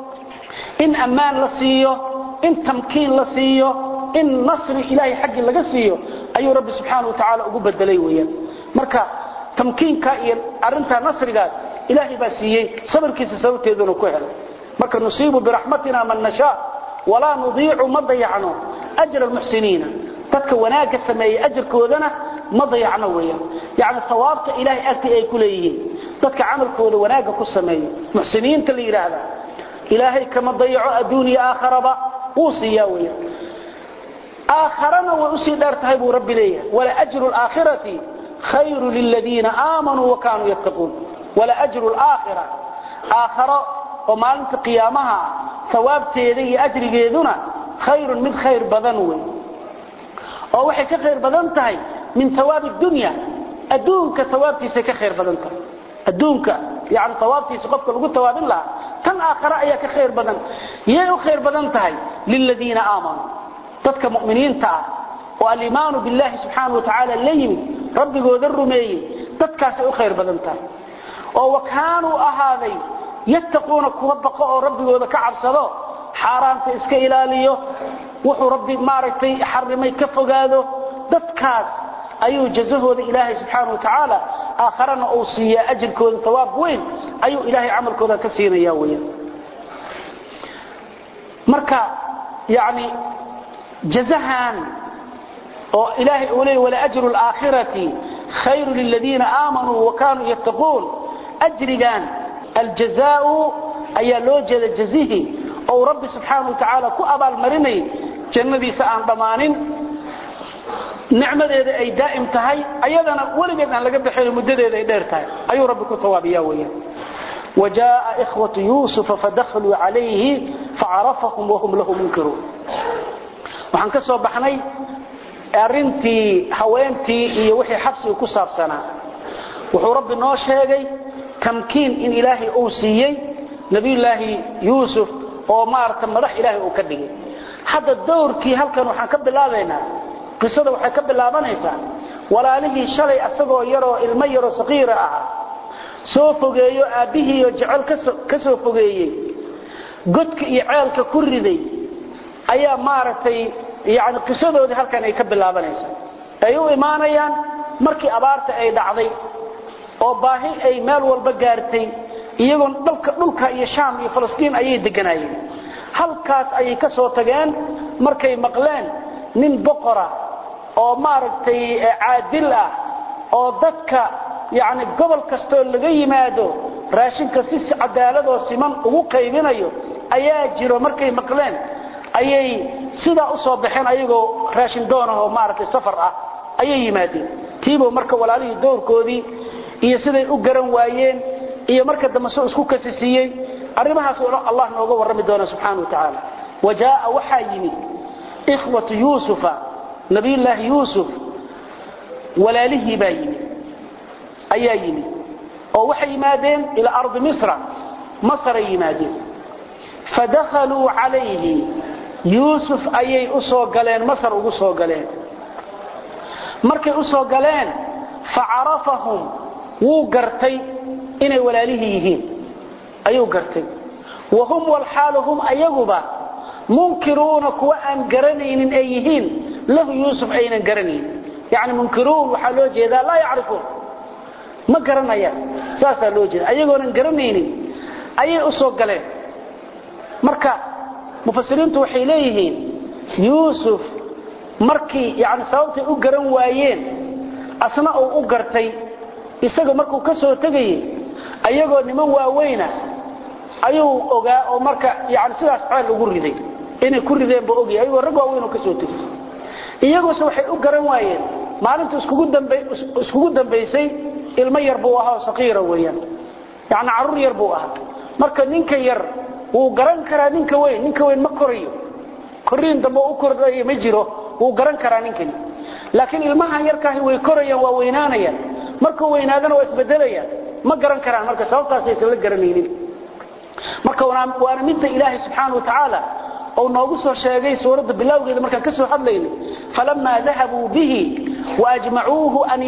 in ammaan la siiyo in tamkiin la siiyo in nasri ilaahay xaggii laga siiyo ayuu rabbi subxaana wa tacaala ugu bedelay weeyaan marka tamkiinka iyo arrintaa nasrigaas ilaahay baa siiyey sabirkiisa sababteeduna ku helay marka nusiibu biraxmatina man nashaa walaa nudiicu ma dayacno ajra almuxsiniina dadka wanaagga sameeyey ajarkoodana ma dayacno weeyaan yacni tawaabta ilaahay agtii ay ku leeyihiin dadka camalkooda wanaagga ku sameeyo muxsiniinta la yidhaahda ilaahay kama dayaco adduun iyo aakharaba wuu siiyaa weeyaan aakharana way usii dheer tahay buu rabbi leeyahay wala ajru laakhirati khayru liladiina aamanuu wa kaanuu yattaquun wala ajru laakhira aakharo oo maalinta qiyaamaha hawaabteeda iyo ajrigeeduna khayrun mid khayr badan wey oo waxay ka khayr badan tahay min hawaabi dunya adduunka hawaabtiisay ka khayr badan tahay adduunka yani hawaabtiisa qofka lagu tawaabin lahaa tan aakhare ayaa ka khayr badan yay u khayr badan tahay liladiina aamanuu dadka mu'miniinta ah oo alimaanu billahi subxaana wa tacaala la yimid rabbigooda rumeeyey dadkaasay u khayr badan tahay oo wa kaanuu ahaaday yattaquuna kuwa baqo oo rabbigooda ka cabsado xaaraanta iska ilaaliyo wuxuu rabbi maaragtay xarimay ka fogaado dadkaas ayuu jazahooda ilaahay subxaana wa tacaala aakharana uu siiyaa ajirkooda tawaab weyn ayuu ilaahay camalkooda ka siinaya weyan marka yani jazahan oo ilaahay uu leeyay wala ajru alaakhirati khayru liladiina aamanuu wa kaanuu yattaquun ajrigan aljazaau ayaa loo jeeda jazihi oo rabbi subxaanahu watacaala ku abaalmarinay jannadiisa aan dhammaanin nicmadeeda ay daa'im tahay ayadana weligeed aan laga baxayn muddadeeda ay dheer tahay ayuu rabbi ku tawaabiyaa weeyaan وجاء إخوة يوسف فدخلوا عليه فعرفهم وهم له منكرون waxaan ka soo baxnay arintii haweentii iyo wixii xabsiga ku saabsanaa wuxuu rabbi noo sheegay tamkiin in ilaahay uu siiyey nabiyullaahi yuusuf oo maarata madax ilaahay uu ka dhigay hadda dowrkii halkan waxaan ka bilaabaynaa qisada waxay ka bilaabanaysaa walaalihii shalay asagoo yaroo ilmo yaroo saqiira ahaa soo fogeeyo aabbihiiyo jecel ka soo fogeeyey godka iyo ceelka ku riday ayaa maaragtay yani qisadoodii halkan ay ka bilaabanaysaa ay u imaanayaan markii abaarta ay dhacday oo baahi ay meel walba gaartay iyagoon dhalka dhulka iyo shaam iyo falastiin ayay deganaayeen halkaas ayay ka soo tageen markay maqleen nin boqora oo maaragtay caadil ah oo dadka yani gobol kastoo laga yimaado raashinka si cadaaladoo siman ugu qaybinayo ayaa jiro markay maqleen ayay sidaa u soo baxeen ayagoo raashin doonahoo maaragtay safar ah ayay yimaadeen tiibo marka walaalihii dowrkoodii iyo siday u garan waayeen iyo marka dambe soo isku kasisiiyey arrimahaas allah nooga warrami doona subxaana wa tacaala wa jaaa waxaa yimid ikhwatu yuusufa nabiyullaahi yuusuf walaalihii baa yimid ayaa yimid oo waxay yimaadeen ilaa ardi misra masaray yimaadeen fadakhaluu calayhi yuusuf ayay u soo galeen masar ugu soo galeen markay u soo galeen facarafahum wuu gartay inay walaalihii yihiin ayuu gartay wa hum walxaalu hum ayaguba munkiruuna kuwa aan garanaynin ay yihiin lahu yuusuf aynan garanaynin yani munkiruun waxaa loo jeedaa laa yacrifuun ma garanayaan saasaa loo jeeda ayagoonan garanaynin ayay u soo galeen marka mufasiriintu waxay leeyihiin yuusuf markii yani sababtay u garan waayeen asna uu u gartay isaga markuu ka soo tegayey ayagoo niman waaweyna ayuu ogaa oo marka yani sidaas ceel ugu riday inay ku rideen buu ogyahay ayagoo rag waaweyn oo ka soo tegay iyaguse waxay u garan waayeen maalinta iskugu dambaysay ilmo yar buu ahaa oo saqiira weeyaan yani carruur yar buu ahaa marka ninka yar wuu garan karaa ninka weyn ninka weyn ma korayo koriin dambe u kordhayo ma jiro wuu garan karaa ninkani laakiin ilmahan yarkaahi way korayaan waa weynaanayaan markuu weynaadana waa isbedelayaan ma garan karaan marka sababtaasaysan la garanaynin marka waana midda ilaahay subxaana wa tacaala ou noogu soo sheegay suuradda bilowgeeda markaan ka soo hadlaynay falamaa dahabuu bihi waajmacuuhu an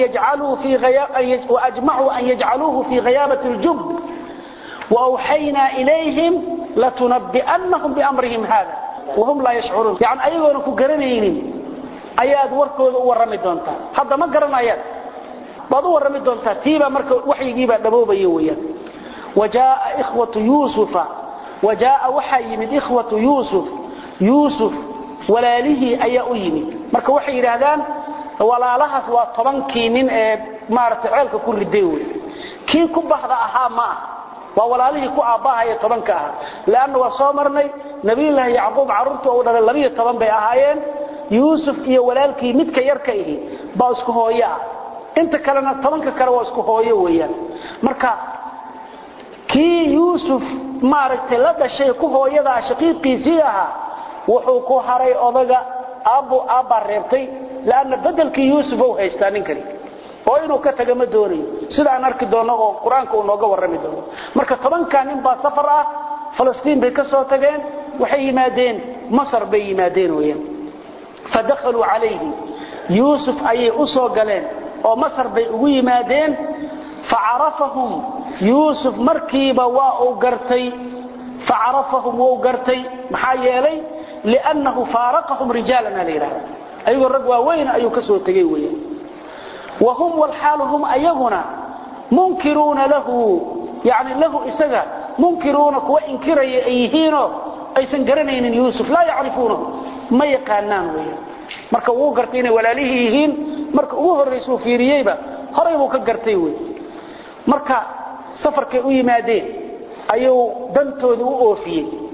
yajcaluuhu fii hayaabati اljub وأوحينا إليهم لتنبئنهم بأمرهم هذا وهم لا يشعرون يعني أيضا كقرنين أياد وركود ورمي دونتا هذا ما قرن أياد بعض ورمي دونتا تيبا مركو وحي جيبا دبوبا يويا وجاء إخوة يوسف وجاء وحي من إخوة يوسف يوسف ولاله أي أيمي مركو وحي رهدان ولا لهس وطبنكي من مارت عيلك كل ديوي كي كبهد أها ما waa walaalihii ku aabbahaya tobanka ahaa leanna waa soo marnay nabiyullaahi yacquub carruurta uu dhalay labiyo toban bay ahaayeen yuusuf iyo walaalkii midka yarka ihi baa isku hooyo ah inta kalena tobanka kale waa isku hooyo weeyaan marka kii yuusuf maaragtay la dhashay ku hooyadaa shaqiiqiisii ahaa wuxuu ku haray odaga aabbu aabbaa reebtay leanna bedelkii yuusuf ou haystaa ninkani oo inuu ka taga ma doonayo sida aan arki doono oo qur-aanka uu nooga warrami doono marka tobankaa nin baa safar ah falastiin bay ka soo tageen waxay yimaadeen masar bay yimaadeen weyaan fadakhaluu calayhi yuusuf ayay u soo galeen oo masar bay ugu yimaadeen facarafahum yuusuf markiiba waa uu gartay facarafahum wuu gartay maxaa yeelay liannahu faaraqahum rijaalana la yidhahda ayagoo rag waaweyn ayuu ka soo tegey weyaan وهم والحال هم أيغنا منكرون له يعني له إسغا منكرون كوا إنكري أيهينو أيسن قرنين يوسف لا يعرفونه ما يقانان ويا marka uu gartay inay walaalihi yihiin marka ugu horeyso fiiriyayba horay buu ka gartay way marka safarkay u yimaadeen ayuu dantooda u oofiyay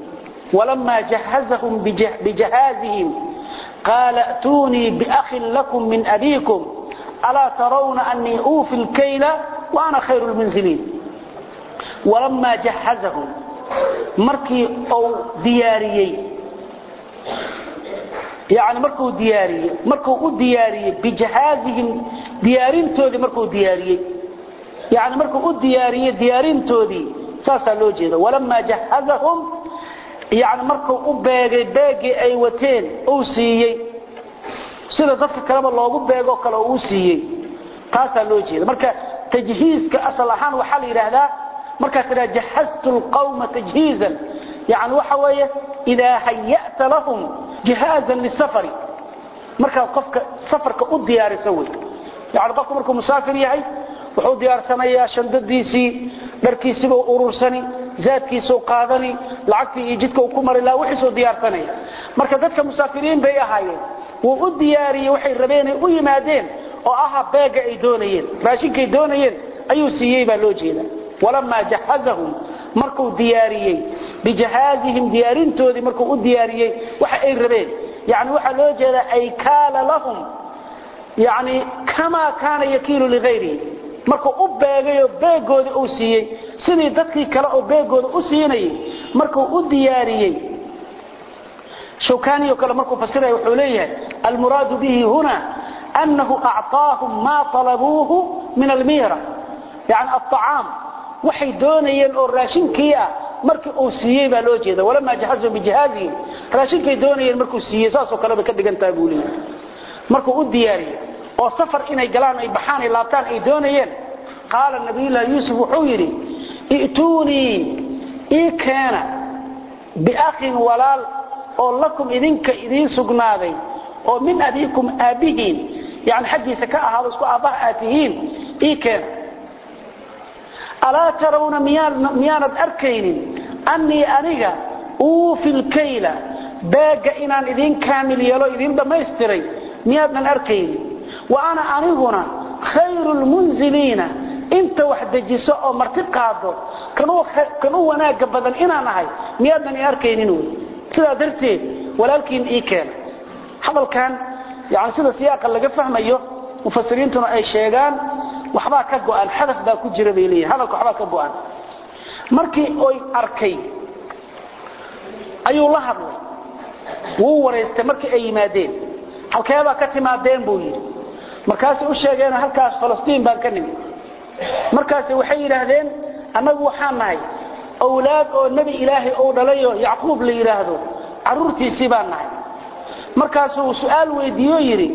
walamaa jahazahum bijahaazihim qaala a'tuunii biakhin lakum min abiikum alaa tarawna anii uufi lkayla wa ana khayru lmunziliin walamaa jahazahum markii uu diyaariyey yani markuu diyaariyey markuu u diyaariyey bijahaazihim diyaarintoodii markuu diyaariyey yani markuu u diyaariyey diyaarintoodii saasaa loo jeeda walamaa jahazahum yani markuu u beegay beegii ay wateen uu siiyey sida dadka kaleba loogu beegoo kale uu siiyey taasaa loo jeeda marka tajhiizka asal ahaan waxaa la yidhaahdaa markaad tidhaha jahaztu lqawma tajhiizan yani waxa weeye idaa hayata lahum jihaazan lisafari markaad qofka safarka u diyaarisa wey yani qofku markuu musaafir yahay wuxuu diyaarsanayaa shandadiisii dharkiisiibuu urursani zaadkiisuu qaadani lacagtii iyo jidka uu ku mari laha wixiisuu diyaarsanaya marka dadka musaafiriin bay ahaayeen wuu u diyaariyey waxay rabeenay u yimaadeen oo aha beega ay doonayeen raashinkay doonayeen ayuu siiyey baa loo jeeda walamaa jahazahum markuu diyaariyey bijahaazihim diyaarintoodii markuu u diyaariyey waxa ay rabeen yani waxaa loo jeedaa ay kaala lahum yani kamaa kaana yakiilu ligayrihi markuu u beegayoo beegoodii uu siiyey sidii dadkii kale oo beegooda u siinayay markuu u diyaariyey shawkaniyo kale markuu fasiraya wuxuu leeyahay almuraadu bihi huna annahu acطaahum maa talabuuhu min almiira yani aطacaam waxay doonayeen oo raashinkii ah markii uu siiyey baa loo jeeda walamaa jahazahum bijahaazihim raashinkay doonayeen markuu siiyey saasoo kale bay ka dhigan tahay buu leeyahay markuu u diyaariyey oo safar inay galaan ay baxaan ay laabtaan ay doonayeen qaala nabiyullaahi yuusuf wuxuu yidhi i'tuunii ii keena biakhin walaal oo lakum idinka idiin sugnaaday oo min abiikum aabbihiin yani xaggiisa ka ahaado isku aabbaha aad tihiin ii keena alaa tarawna miyaanad arkaynin annii aniga uufi lkayla beegga inaan idiin kaamil yeelo idiin dhammaystiray miyaadnan arkaynin wa ana aniguna khayru lmunziliina inta wax dejiso oo marti qaado kan u wanaagga badan inaan ahay miyaadnan i arkaynin wy sidaa darteed walaalkiin ii keena hadalkan yani sida siyaaqa laga fahmayo mufasiriintuna ay sheegaan waxbaa ka go'an xadaf baa ku jira bay leeyihin hadalka waxbaa ka go'an markii oy arkay ayuu la hadlay wuu waraystay markii ay yimaadeen halkeebaa ka timaadeen buu yidhi markaasay u sheegeen halkaas falastiin baan ka nimid markaas waxay yidhaahdeen annagu waxaan nahay awlaad oo nebi ilaahay ou dhalayoo yacquub la yidhaahdo carruurtiisii baan nahay markaasuu su'aal weydiiyo yidhi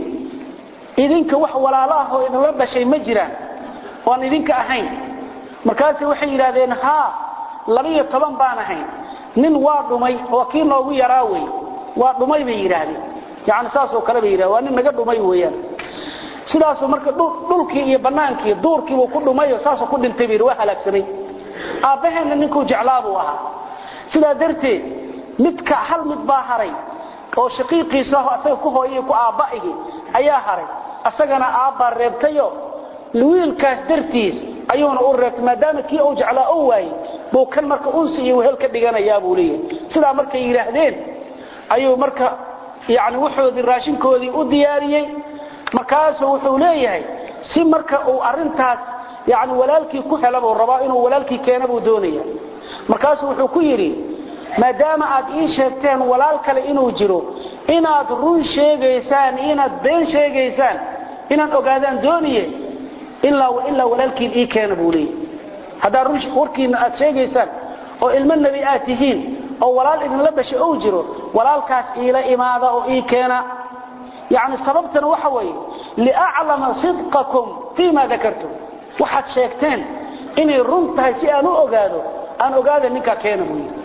idinka wax walaalo ah oo idinla dhashay ma jiraan oan idinka ahayn markaase waxay yidhaahdeen haa labiyo toban baan ahayn nin waa dhumay oo kii noogu yaraa wey waa dhumay bay yidhaahdeen yani saasoo kale bay yidhahdeen waa nin naga dhumay weeyaan sidaasuu marka dhulkii iyo bannaankii duurkiibuu ku dhumayo saasuu ku dhintay bay waa halaagsamay aabbaheenna ninkuu jeclaa buu ahaa sidaa darteed midka hal mid baa haray oo shaqiiqiisa ah asaga ku hooyay ku aabba'ihi ayaa haray asagana aabbaa reebtayo wiilkaas dartiis ayuuna u reebtay maadaama kii uu jeclaa oo waayey buu kan marka unsi iyo wehel ka dhiganayaa buu leeyahay sidaa markay yidhaahdeen ayuu marka yani wuxoodii raashinkoodii u diyaariyey markaasuu wuxuu leeyahay si marka uu arintaas yani walaalkii ku hela buu rabaa inuu walaalkii keena buu doonaya markaasuu wuxuu ku yidhi maadaama aad ii sheegteen walaal kale inuu jiro inaad run sheegaysaan inaad been sheegaysaan inaan ogaadaan dooniye ilaa ilaa walaalkiin ii keena buu leeyahy haddaad warkiina aad sheegaysaan oo ilmo nebi aad tihiin oo walaal idinla dhashay ou jiro walaalkaas iila imaada oo ii keena yani sababtana waxa weeye liaclama sidqakum fii ma dakartum waxaad sheegteen inay run tahay si aan u ogaado aan ogaada ninkaa keena buu yidhi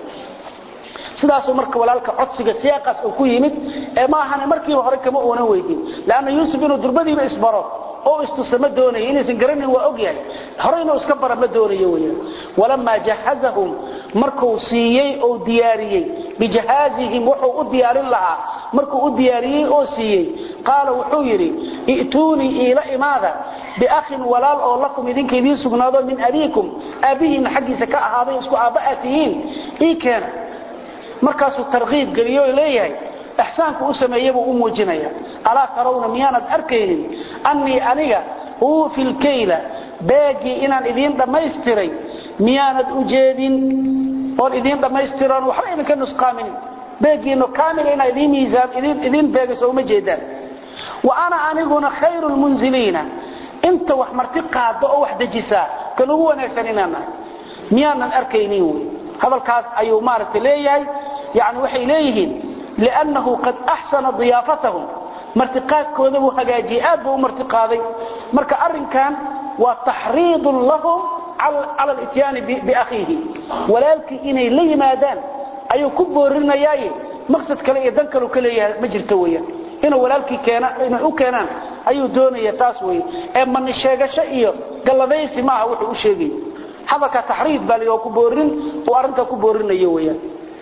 sidaasuu marka walaalka codsiga siyaaqaas uu ku yimid ee ma ahane markiiba hore kama uunan weydin leanna yuusuf inuu durbadiiba isbaro oo istusa ma doonayo inaysan garanin waa og yahay hore inuu iska bara ma doonayo weyaan walamaa jahazahum markuu siiyey oo diyaariyey bijahaazihim wuxuu u diyaarin lahaa markuu u diyaariyey oo siiyey qaala wuxuu yidhi i'tuunii iila imaada biakhin walaal oo lakum idinka idiin sugnaado min abiikum aabbihiinna xaggiisa ka ahaaday isku aabba aad tihiin ii keena markaasuu tarkiib geliyo leeyahay ixsaanku u sameeyabuu u muujinaya alaa tarawna miyaanad arkaynin annii aniga uufi lkayla beegii inaan idiin dhammaystiray miyaanad u jeedin oon idiin dhammaystiran waxba idinka nusqaaminin beegiino kaamil inaa idiin miisaan idiin beegayso uma jeedaan wa ana aniguna khayru lmunziliina inta wax marti qaado oo wax dejisaa kan ugu wanaagsan inaan nahay miyaanan arkaynin wy hadalkaas ayuu maaragta leeyahay yani waxay leeyihiin liannahu qad axsana diyaafatahum martiqaadkooda buu hagaajiyey aad buu u martiqaaday marka arrinkan waa taxriidun lahum cala lityaani biakhiihi walaalkii inay la yimaadaan ayuu ku boorinayaaye maqsad kale iyo dan kalu ka leeyahay ma jirto weyaan inuu walaalkii inay u keenaan ayuu doonaya taas wey ee mani sheegasho iyo galladaysi maaha wuxuu u sheegay hadalka taxriid baa l ku boorin uu arrintaa ku boorinayo weyaan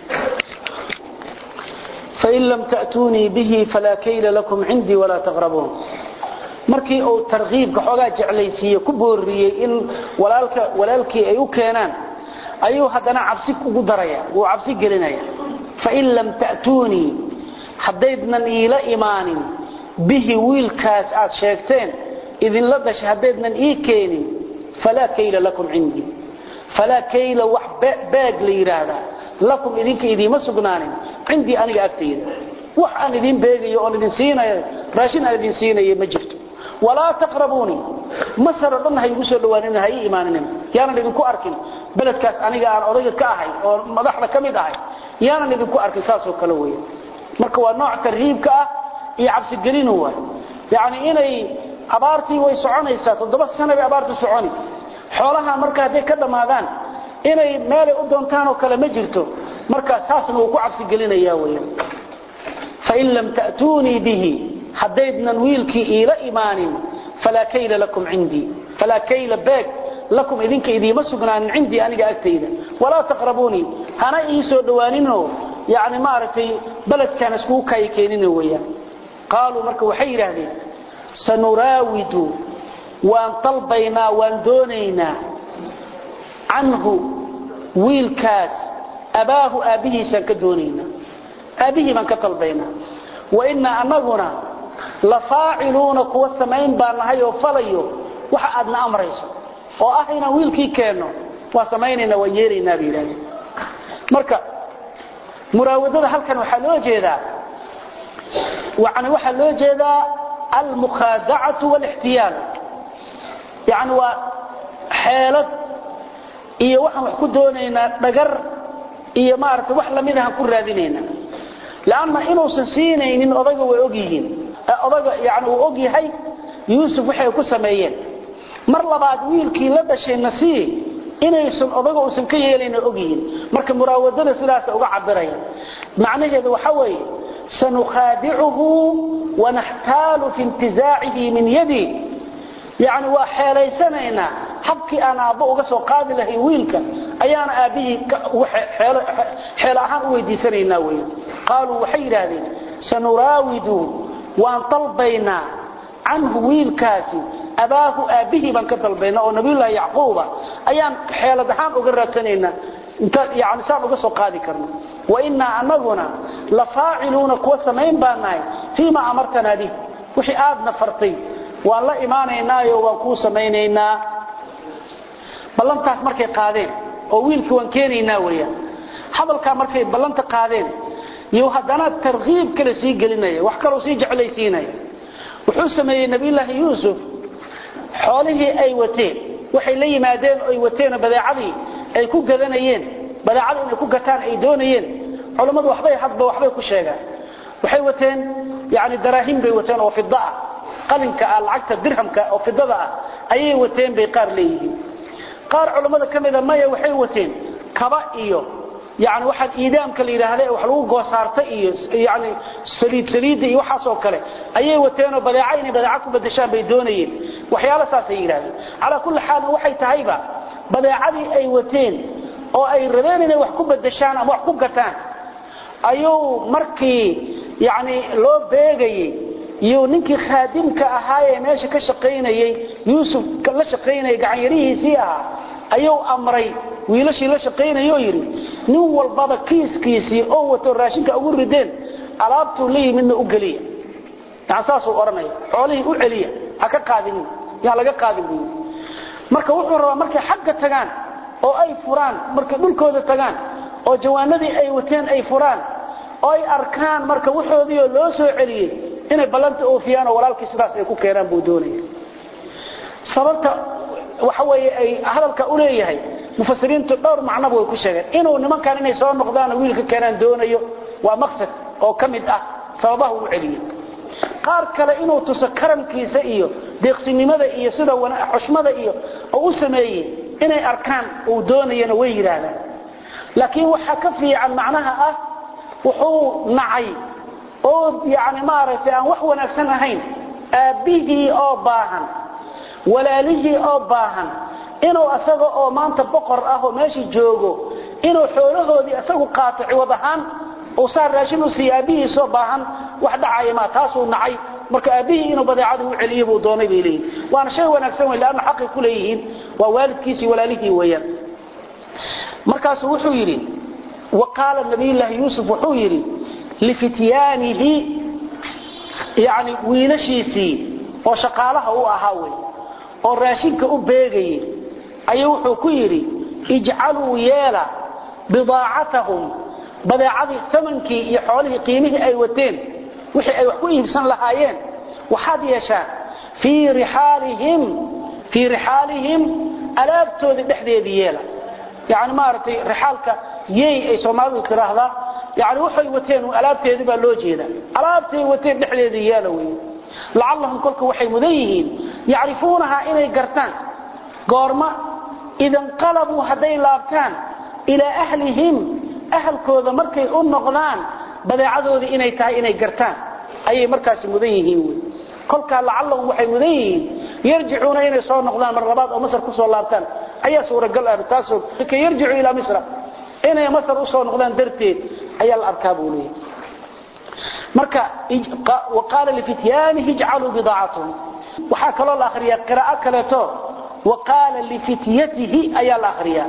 fain lam ta'tuunii bihi falaa kayla lakum cindii walaa taqrabuun markii uu tarkiibka xoogaa jeclaysiiye ku booriyey in walaalkii ay u keenaan ayuu haddana cabsi ugu daraya wuu cabsi gelinaya fain lam ta'tuunii haddaydnan iila imaanin bihi wiilkaas aad sheegteen idinla dhashay haddaydnan ii keenin falaa kayla lakum cindii falaa kayla wax baag la yidhaahdaa lakum idinka idiima sugnaanin cindii aniga agtayda wax aan idin beegayo oon idin siinayo raashin aan idin siinayo ma jirto walaa taqrabuunii masar o dhan ha igu soo dhawaanin ha ii imaanin yaanan idinku arkin beledkaas aniga aan odayga ka ahay oo madaxda ka mid ahay yaanan idinku arkin saasoo kale weya marka waa nooc tarhiibka ah iyo cabsigelinu waay yacni inay abaartii way soconaysaa toddoba sana bay abaartu soconi xoolaha marka hadday ka dhammaadaan inay meelay u doontaan oo kale ma jirto marka saasna wuu ku cabsigelinaya weya fain lam ta'tuunii bihi haddaydnan wiilkii iila imaanin falaa kayla lakum cindii falaa kayla beeg lakum idinka idiima sugnaanin cindii aniga agtayda walaa taqrabuunii hana ii soo dhowaaninoo yani maaragtay beledkaan iskugu kaayi keenina weeyaan qaaluu marka waxay yidhaahdeen sanuraawidu waan dalbaynaa waan doonaynaa canhu wiilkaas abaahu aabbihiisaan ka doonaynaa aabbihii baan ka dalbaynaa wainaa anaguna la faaciluuna kuwa samayn baa nahay oo falayo waxa aadna amrayso oo ah inaan wiilkii keenno waa samaynayna waan yeelaynaa bay yidhahdeen marka muraawadada halkan waxaa loo jeedaa yani waxaa loo jeedaa almukhaadacatu wاlاxtiyaal yani waa xeelad iyo waxaan wax ku doonaynaa dhagar iyo maarata wax lamid ahaan ku raadinaynaa lanna inuusan siinaynin odayga way og yihiin odayga yani uu og yahay yuusuf waxay ku sameeyeen mar labaad wiilkii la dhashay nasii inaysan odaga uusan ka yeelayna og yihiin marka muraawadada sidaas uga cabiraya macnaheedu waxa weeye sanukhaadicuhu wanaxtaalu fi intizaacihi min yadi yani waa xeelaysanaynaa habkii aan aabbo uga soo qaadi lahay wiilka ayaana aabbihii xeel ahaan u weydiisanaynaa wey qaaluu waxay yidhaahdeen sanuraawidu waan dalbaynaa canhu wiilkaasi abaahu aabbihii baan ka dalbaynaa oo nabiyullaahi yacquuba ayaan xeelad ahaan uga raadsanaynaa intaan yani saan uga soo qaadi karno wainaa anaguna la faaciluuna kuwa samayn baa nahay fii ma amartanaa bih wixii aadna fartay waan la imaanaynaayo waan kuu samaynaynaa ballantaas markay qaadeen oo wiilkii waan keenaynaa weyaan hadalkaa markay ballanta qaadeen iyo haddana tarkiib kale sii gelinaya wax kaloo sii jeclaysiinaya wuxuu sameeyey nabiyulaahi yuusuf xoolihii ay wateen waxay la yimaadeen oo ay wateenoo badeecadii ay ku gadanayeen badeecada inay ku gataan ay doonayeen culammadu waxbay hadba waxbay ku sheegaan waxay wateen yani daraahim bay wateen oo fida ah qalinka ah lacagta dirhamka oo fidada ah ayay wateen bay qaar leeyihiin qaar culammada ka mida maya waxay wateen kaba iyo yani waxaan iidaamka la yidhaahda wax lagu goosaarta iyo yani saliid saliidda iyo waxaasoo kale ayay wateenoo badeeca inay badeeca ku bedeshaan bay doonayeen waxyaalo saasay yidhahdeen calaa kulli xaalin waxay tahayba badeecadii ay wateen oo ay rabeen inay wax ku bedeshaan ama wax ku gataan ayuu markii yani loo beegayey iyo ninkii khaadimka ahaayee meesha ka shaqaynayey yuusuf la shaqaynayay gacanyarihiisii ahaa ayuu amray wiilashii la shaqaynayoo yidhi nin walbaba kiiskiisii oo wato raashinka ugu rideen alaabtuu la yimidna u geliya yani saasuu odhanaya xoolihii u celiya ha ka qaadinin yaan laga qaadin buu marka wuxuu rabaa markay xagga tagaan oo ay furaan markay dhulkooda tagaan oo jawaanadii ay wateen ay furaan oo ay arkaan marka waxoodiioo loo soo celiyey inay ballanta oofiyaan oo walaalkii sidaas ay ku keenaan buu doonaya sababta waxa weeye ay hadalka u leeyahay mufasiriintu dhowr macnoba way ku sheegeen inuu nimankan inay soo noqdaan wiilka keenaan doonayo waa maqsad oo ka mid ah sababaha uu celiyey qaar kale inuu tuso karamkiisa iyo deeqsinimada iyo sida xushmada iyo oo u sameeyey inay arkaan uu doonayana way yidhaahdaan laakiin waxaa ka fiican macnaha ah wuxuu nacay oo yani maaragtay aan wax wanaagsan ahayn aabbihii oo baahan walaalihii oo baahan inuu asaga oo maanta boqor ah oo meeshii joogo inuu xoolahoodii isagu qaato ciwad ahaan uu saa raashin u siiya aabbihiisoo baahan wax dhacaya maa taasuu nacay marka aabbihii inuu badeecadii u celiyo buu doonay bay leeyihin waana shay wanaagsan wey leanna xaqay ku leeyihiin waa waalidkiisii walaalihii weeyaan markaasuu wuxuu yidhi wa qaala nabiyullaahi yuusuf wuxuu yidhi lifityaanihi yani wiilashiisii oo shaqaalaha u ahaa wey oo raashinka u beegayay ayuu wuxuu ku yidhi ijcaluu yeela bidaacatahum badeecadii amankii iyo xoolihii qiimihii ay wateen wixii ay wax ku iibsan lahaayeen waxaad yeeshaan fii rixaalihim alaabtoodii dhexdeedii yeela yani maaragtay rixaalka yey ay soomaalidu tiraahdaa yani waxay wateen alaabteedii baa loo jeeda alaabtay wateen dhexdeedii yeela wey lacallahum kolka waxay mudan yihiin yacrifuunahaa inay gartaan goorma idanqalabuu hadday laabtaan ilaa ahlihim ahalkooda markay u noqdaan badeecadoodii inay tahay inay gartaan ayay markaasi mudan yihiin wy kolkaa lacallahum waxay mudan yihiin yarjicuuna inay soo noqdaan mar labaad oo masar kusoo laabtaan ayaa suuragal ah taasoo ka yarjicu ilaa misra inay masar usoo noqdaan darteed ayaa la arkaa buu leeyahy marka waqaala lifityaanihi ijcaluu bidaacatahum waxaa kaloo la akhriyaa qiraa'o kaleeto waqaala lifityatihi ayaa la akhriyaa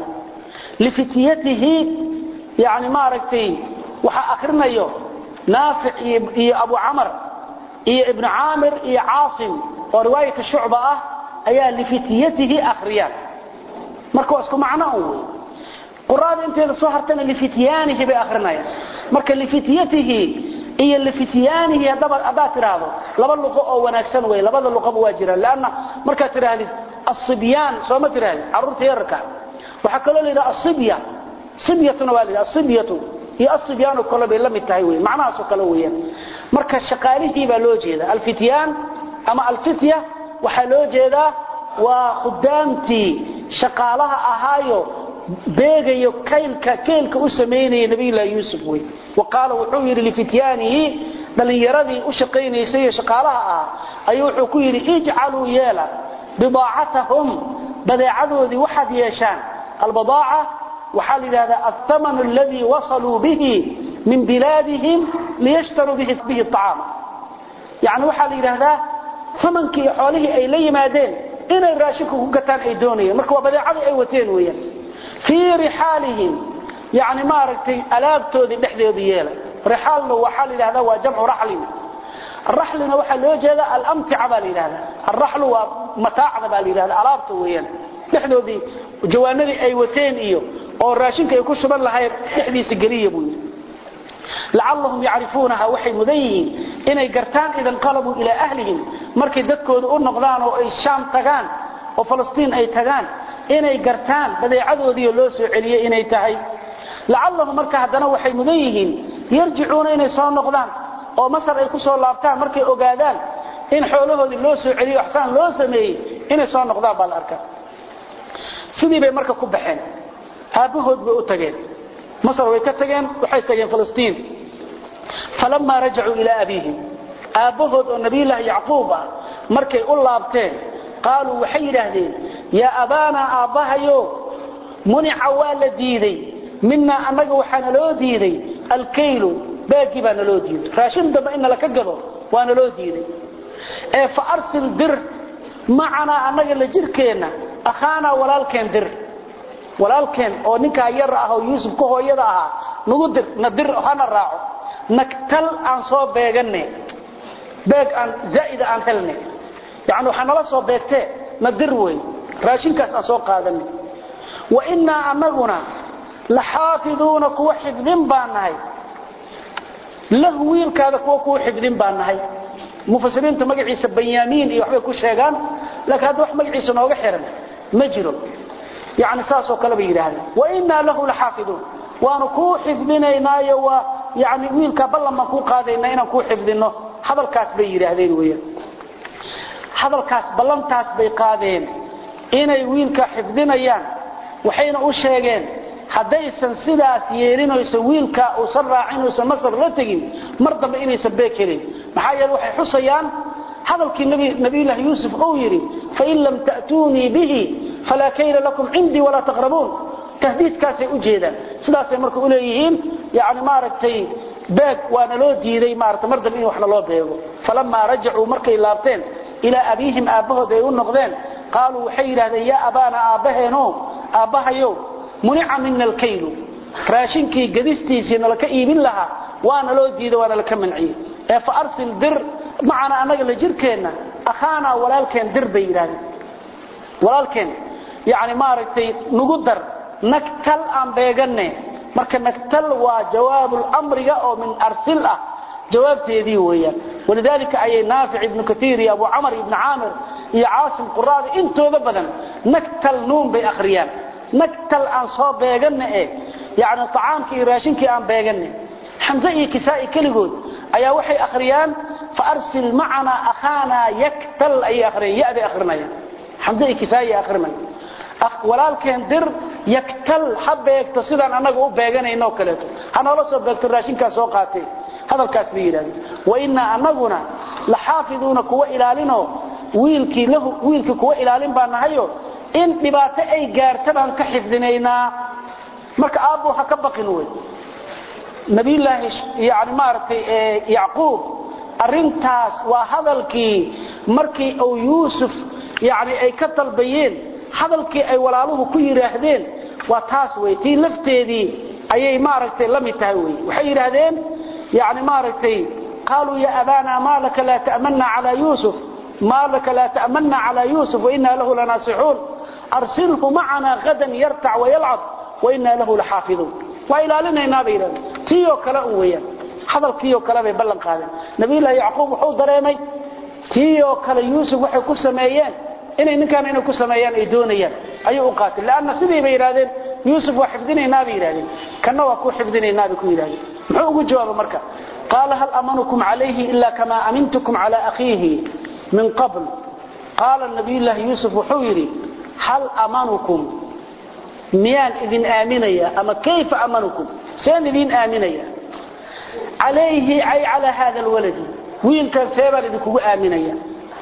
lifityatihi yani maaragtay waxaa akrinayo naafic iyo abu camar iyo ibnu caamir iyo caasim oo riwaayata shucba ah ayaa lifityatihi akhriyaan marka waa isku macno un wey quraada inteeda soo hartana lifityaanihi bay akrinayaan marka lifityatihi iyo lifityaanihi haddaad tidhaahdo laba luqo oo wanaagsan wey labada luqoba waa jiraan lanna markaad tidhaahdid asibyaan sooma tidhahdid carruurta yararka waxaa kaloo la yidhaha asibya sibyatuna waa la yidhaha asibyatu iyo asibyaanu kale bay la mid tahay wey macnahaasoo kale weeyaan marka shaqaalihii baa loo jeeda alfityaan ama alfitya waxaa loo jeedaa waa khudaamtii shaqaalaha ahaayo beegayo kaylka keylka u samaynaya nabiyullaahi yuusuf wey wa qaala wuxuu yidhi lifityaanihi dhallinyaradii u shaqaynaysay iyo shaqaalaha ah ayuu wuxuu ku yidhi ijcaluu yeela bidaacatahum badeecadoodii waxaad yeeshaan albadaaca waxaa la yidhahdaa althamanu aladii wasaluu bihi min bilaadihim liyashtaruu bihi acaama yani waxaa la yidhaahdaa amankii iyo xoolihii ay la yimaadeen inay raashinka ku gataan ay doonayeen marka waa badeecadii ay wateen weeyaan fii rixaalihim yani maaragtay alaabtoodii dhexdeedu yeela rixaalna waxaa la yidhahdaa waa jamcu raxlin raxlina waxaa loo jeeda alamtica baa la yidhahdaa alraxlu waa mataacda baa la yidhahda alaabta weeyaan dhexdoodii jawaanadii ay wateen iyo oo raashinka ay ku shuban lahayn dhexdiisa geliya buu yidhi lacallahum yacrifuunaha waxay mudan yihiin inay gartaan idanqalabuu ilaa ahlihim markay dadkooda u noqdaan oo ay shaam tagaan oo falastiin ay tagaan inay gartaan badeecadoodiio loo soo celiyey inay tahay lacallahum marka haddana waxay mudan yihiin yarjicuuna inay soo noqdaan oo masar ay ku soo laabtaan markay ogaadaan in xoolahoodii loo soo celiyo axsaan loo sameeyey inay soo noqdaan baa la arkaa sidii bay marka ku baxeen aabbahood bay u tageen masar way ka tageen waxay tageen falastiin falamaa rajacuu ilaa abiihim aabbahood oo nabiyulaahi yacquub ah markay u laabteen qaaluu waxay yidhaahdeen yaa abaanaa aabbahayo munica waa la diiday minaa annaga waxaa naloo diiday alkaylu baagii baa naloo diiday raashin dambe in nala ka gado waa naloo diiday ee fa arsil dir macanaa annaga la jirkeenna akhaanaa walaalkeen dir walaalkeen oo ninkaa yar ah oo yuusuf ka hooyada ahaa nagu dir na dir hana raaco nagtal aan soo beeganne beeg aan zaa'ida aan helne yacni waxaa nala soo beegtee na dir wey raashinkaas aan soo qaadanne wa innaa annaguna la xaafiduuna kuwa xifdin baan nahay lahu wiilkaada kuwa kuwa xifdin baan nahay mufasiriinta magaciisa banyaamiin iyo waxbay ku sheegaan laakiin hadda wax magaciisa nooga xiran ma jiro yani saasoo kale bay yidhaahdeen wainaa lahu laxaafiduun waanu kuu xifdinaynaayo waa yani wiilkaa ballan baan kuu qaadaynaa inaan kuu xifdinno hadalkaas bay yidhaahdeen weeyaan hadalkaas ballantaas bay qaadeen inay wiilka xifdinayaan waxayna u sheegeen haddaysan sidaas yeelin oysan wiilka uusan raacin oysan masar la tegin mar dambe inaysan beeg helin maxaa yeele waxay xusayaan hadalkii nabiyullaahi yuusuf uu yidhi fain lam ta'tuunii bihi falaa kayla lakum cindii walaa taqrabuun tahdiidkaasay u jeedaan sidaasay marka u leeyihiin yani maaragtay beeg waana loo diiday maarata mar dambe in wax naloo beego falamaa rajacuu markay laabteen ilaa abiihim aabbahood ay u noqdeen qaaluu waxay yidhahdeen yaa abaana aabbaheeno aabbahayow munica mina alkaylu raashinkii gadistiisii nalaka iibin lahaa waana loo diiday waana laka manciyey ee fa arsil dir macana annaga la jirkeenna akhaanaa walaalkeen dir bay yidhahdeen walaalkeen yani maaragtay nugu dar nagtal aan beeganne marka nagtal waa jawaabulmriga oo min arsil ah jawaabteedii weeyaan walidaalika ayay naafic ibnu kaiir iyo abu camar ibnu caamir iyo caasim quraada intooda badan nagtal nuun bay akhriyaan nagtal aan soo beeganne e yani acaamkii iyo raashinkii aan beeganne xamse iyo kisaa'i keligood ayaa waxay akhriyaan faarsil macanaa akhaanaa yaktal ayay akhriyaan ya bay akhrinayaan xamse iyo kisaa'i akhrinaya walaalkeen dir yaktal ha beegto sidaan annaga u beeganayno kaleeto ha noola soo beegto raashinkaa soo qaatee hadalkaas bay yidhahdeen wainaa annaguna la xaafiduuna kuwa ilaalinoo wiilkii lahu wiilkii kuwa ilaalin baa nahayo in dhibaato ay gaarta baan ka xifdinaynaa marka aabbu ha ka baqin wey nabiyullaahi yani maaragtay yacquub arrintaas waa hadalkii markii uu yuusuf yani ay ka dalbayeen hadalkii ay walaaluhu ku yidhaahdeen waa taas wey tii lafteedii ayay maaragtay la mid tahay wey waxay yidhaahdeen yani maaragtay qaaluu ya abana ma laka laa ta'manna calaa yuusuf ma laka laa ta'manna calaa yuusuf wainaa lahu lanaasixuun arsilhu macana hadan yartac wayalcab wainaa lahu laxaafiduun waa ilaalinaynaa bay yidhahdeen tii oo kale un weeyaan hadalkiioo kale bay ballan qaadeen nabiyullaahi yacquub wuxuu dareemay tii oo kale yuusuf waxay ku sameeyeen inay ninkaan inay ku sameeyaan ay doonayaan ayuu u qaatay lanna sidii bay yidhahdeen yuusuf waa xifdinaynaa bay yidhahdeen kanna waa ku xifdinaynaa bay ku yidhahdeen muxuu ugu jawaaba marka qaala hal amanukum calayhi ila kama amintukum cala akhiihi min qabl qaala nabiyullaahi yuusuf wuxuu yidhi hal amanukum miyaan idin aaminaya ama kayfa amanukum seen idin aaminaya calayhi ay calaa hada alwaladi wiilkan see baan idinkugu aaminaya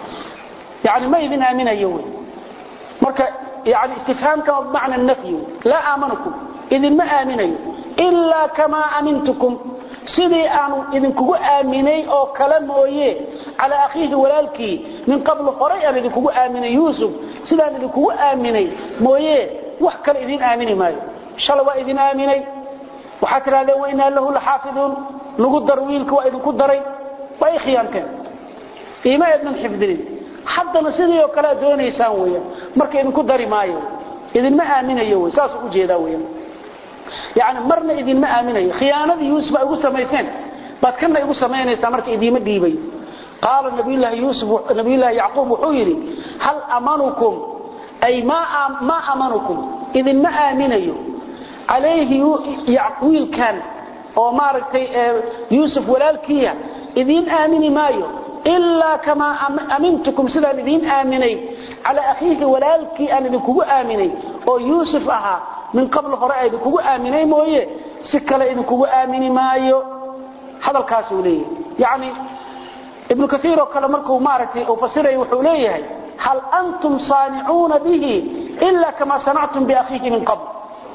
yani ma idin aaminayo wy marka yani istifhaamka bimacna nafyi laa aamanukum idinma aaminayo ilaa kamaa amintukum sidii aanu idinkugu aaminay oo kale mooye calaa akhiihi walaalkii min qabl horay aan idinkugu aaminay yuusuf sidaan idinkugu aaminay mooye wax kale idin aamini maayo shalay waa idin aaminay waxaad tidhahdeen wainaa lahu laxaafiduun lagu dar wiilka waa idinku daray waa i khiyaanteen iima eednan xifdinin haddana sidii oo kalea doonaysaan weyan marka idinku dari maayo idinma aaminayo wy saasuu ujeedaa weyan yani marna idinma aaminayo khiyaanadii yuusuf ay ugu samayseen baad kana igu samaynaysaa marka idiima dhiibayo qaala nabiyulaahi yuusuf nabiyullaahi yacquub wuxuu yidhi hal amanukum ay maa amanukum idinma aaminayo calayhi wiilkan oo maaragtay yuusuf walaalkiiya idiin aamini maayo ilaa kamaa amintukum sidaan idiin aaminay calaa akhiihi walaalkii aan idinkugu aaminay oo yuusuf ahaa min qabl hore a idinkugu aaminay mooye si kale idinkugu aamini maayo hadalkaasuu leeyahay yani ibnu kaiir oo kale markuu maaragtay uu fasiraya wuxuu leeyahay hal antum saanicuuna bihi ila kamaa sanactum biakhiihi min qabl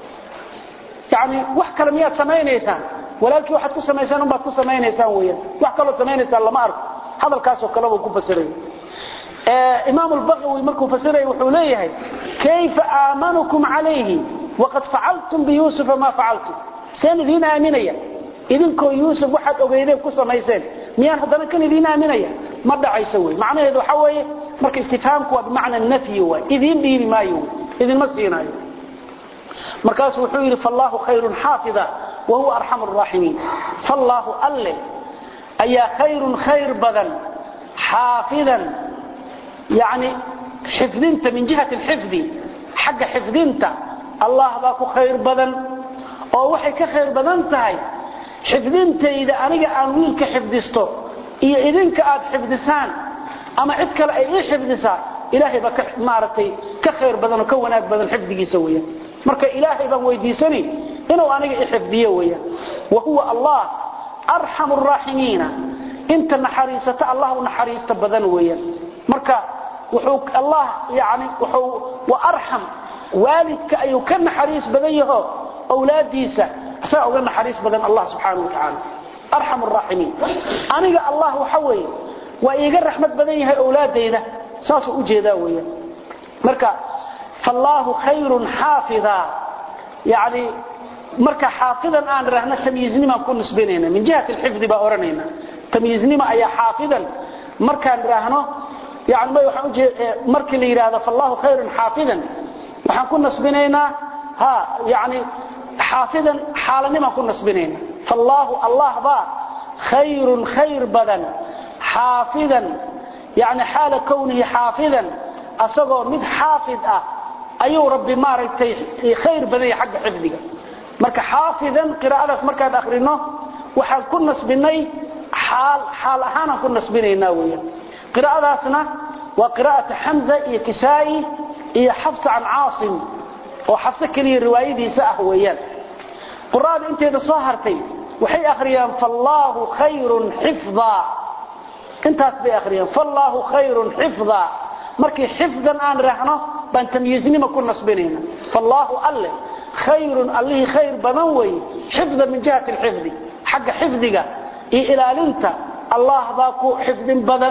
yani wax kale miyaad samaynaysaan walaalkii waxaad ku samaysaan unbaad ku samaynaysaan weyaan wax kaloo samaynaysaan lama arko hadalkaasoo kale buu ku fasiray imaam lbaqawi markuu fasiraya wuxuu leeyahay kayfa aamanukum calayhi waqad facaltum biyuusufa maa facaltum seen idiin aaminaya idinkoo yuusuf waxaad ogeydeen ku samayseen miyaan haddana kan idiin aaminaya ma dhacayso wey macnaheedu waxa weeye marka istifhaamku waa bimacna nafyi waay idiin dhiibi maayo idinma siinaayo markaasuu wuxuu yidhi fallaahu khayrun xaafida wa huwa arxamu araaximiin fallaahu alle ayaa khayrun khayr badan xaafidan yani xifdinta min jihati alxifdi xagga xifdinta allah baa ku khayr badan oo waxay ka khayr badan tahay xifdintayda aniga aan wiilka xifdisto iyo idinka aad xifdisaan ama cid kale ay ii xifdisaa ilaahay baa maaragtay ka khayr badan oo ka wanaag badan xifdigiisa weeyaan marka ilaahay baan weydiisani inuu aniga i xifdiyo weeyaan wa huwa allah arxamu araaximiina inta naxariisata allah u naxariista badan weeyaan marka wuxuu allah yani wuxuu wa arxam waalidka ayuu ka naxariis badan yaho awlaadiisa isaga uga naxariis badan allah subxaanahu wa tacaala arxam araaximiin aniga allah waxa weeye waa iiga raxmad badan yahay awlaadayda saasuu u jeedaa weeyaan marka fallaahu khayrun xaafida yani marka xaafidan aan rahno tamyiiznimaan ku nisbinayna min jihati alxifdi baa odhanayna tamyiiznima ayaa xaafidan markaan raahno yani may waxaan ujee markii la yidhaahdo fallaahu khayrun xaafidan waxaan ku nasbinaynaa ha yani xaafidan xaalanimaan ku nasbinayna fallaahu allah baa khayrun khayr badan xaafidan yani xaala kownihi xaafidan asagoo mid xaafid ah ayuu rabbi maaragtay khayr badan yahay xagga xifdiga marka xaafidan qiraa'adaas markaan akhrino waxaan ku nasbinay xaal xaal ahaanaan ku nasbinaynaa weeyaan qiraa'adaasna waa qiraa'ata xamza iyo kisaa'i iyo xafsa can caasim oo xafse keliya riwaayadiisa ah weeyaan quraada inteeda soo hartay waxay akhriyaan fallaahu khayrun xifdaa intaas bay akhriyaan fallaahu khayrun xifdaa markii xifdan aan raahno baan tamyiiznimo ku nasbinayna fallaahu alle khayrun allihii khayr badan weeye xifda min jihati alxifdi xagga xifdiga iyo ilaalinta allah baa ku xifdin badan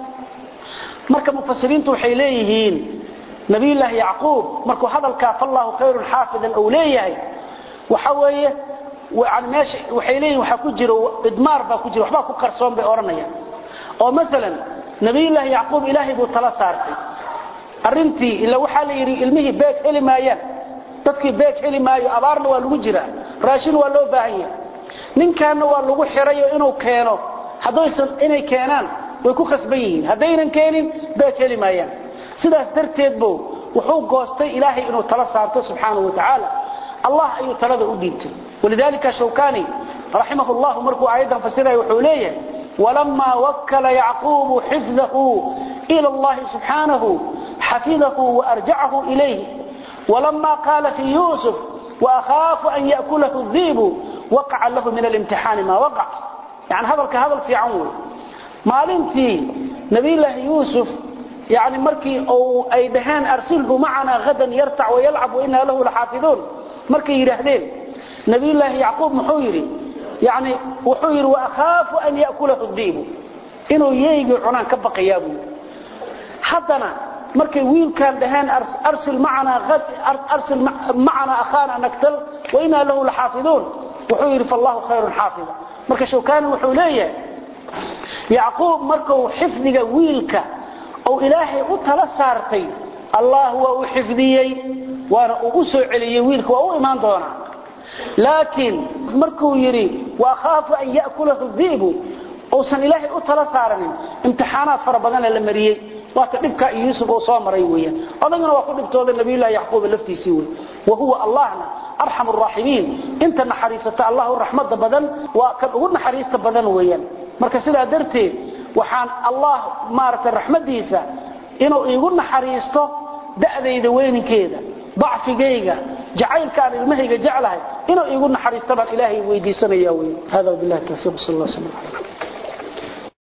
marka mufasiriintu waxay leeyihiin nabiyullaahi yacquub markuu hadalkaa fallaahu khayrun xaafidan uu leeyahay waxa weeye yani meesha waxay leeyihin waxaa ku jiro idmaar baa ku jira waxbaa ku qarsoon bay odhanayaan oo maalan nabiyullaahi yacquub ilaahay buu tala saartay arrintii ila waxaa la yidhi ilmihii beeg heli maayaan dadkii beeg heli maayo abaarna waa lagu jiraa raashin waa loo baahan yahay ninkaanna waa lagu xirayo inuu keeno haddaysan inay keenaan way ku khasban yihiin haddaynan keenin beeg heli maayaan sidaas darteed buu wuxuu goostay ilaahay inuu tala saarto subxaanahu wa tacaala allah ayuu talada u dhiibtay walidalika shawkani raximah llahu markuu aayaddan fasiraya wuxuu leeyahay walamaa wakala yacquubu xifdahu ila allahi subxaanahu xafidahu waarjacahu ilayh ولما قال في يوسف وأخاف أن يأكله الذيب وقع له من الامتحان ما وقع يعني هذا هذا في عمو maalintii nabiylaahi yuusuf yani markii uu ay dhaheen arsilhu macana hadan yartac wayalcab wainaa lahu laxaafiduun markay yidhaahdeen nabiylaahi yacquub muxuu yidhi yani wuxuu yidhi waakhaafu an ya'kulahu diibu inuu yeygii cunaan ka baqayaa buu yidhi haddana markay wiilkaan dhaheen arsil macana akhaana naktal wainaa lahu laxaafiduun wuxuu yidhi fallahu khayrun xaafida marka shawkani wuxuu leeyahay yacquub markuu xifdiga wiilka ou ilaahay u tala saartay allah waa u xifdiyey waana uu u soo celiyey wiilka waa u imaan doonaa laakiin markuu yidhi waakhaafu an ya'kulahu diibu uusan ilaahay u tala saaranin imtixaanaad fara badana la mariyey waata dhibkaa iyo yuusuf uu soo maray weeyaan odagana waa ku dhibtooda nabiyullahi yacquuba laftiisii wey wa huwa allahna arxam araaximiin inta naxariisata allahu raxmada badan waa kan ugu naxariista badan weeyaan marka sidaa darteed waxaan allah maaragtay raxmadiisa inuu iigu naxariisto da'dayda weyninkeeda dacfigayga jacaylka aan ilmahayga jeclahay inuu iigu naxariisto baan ilaahay weydiisanaya wey hada wabillahi tawfiiq sal allah sala ala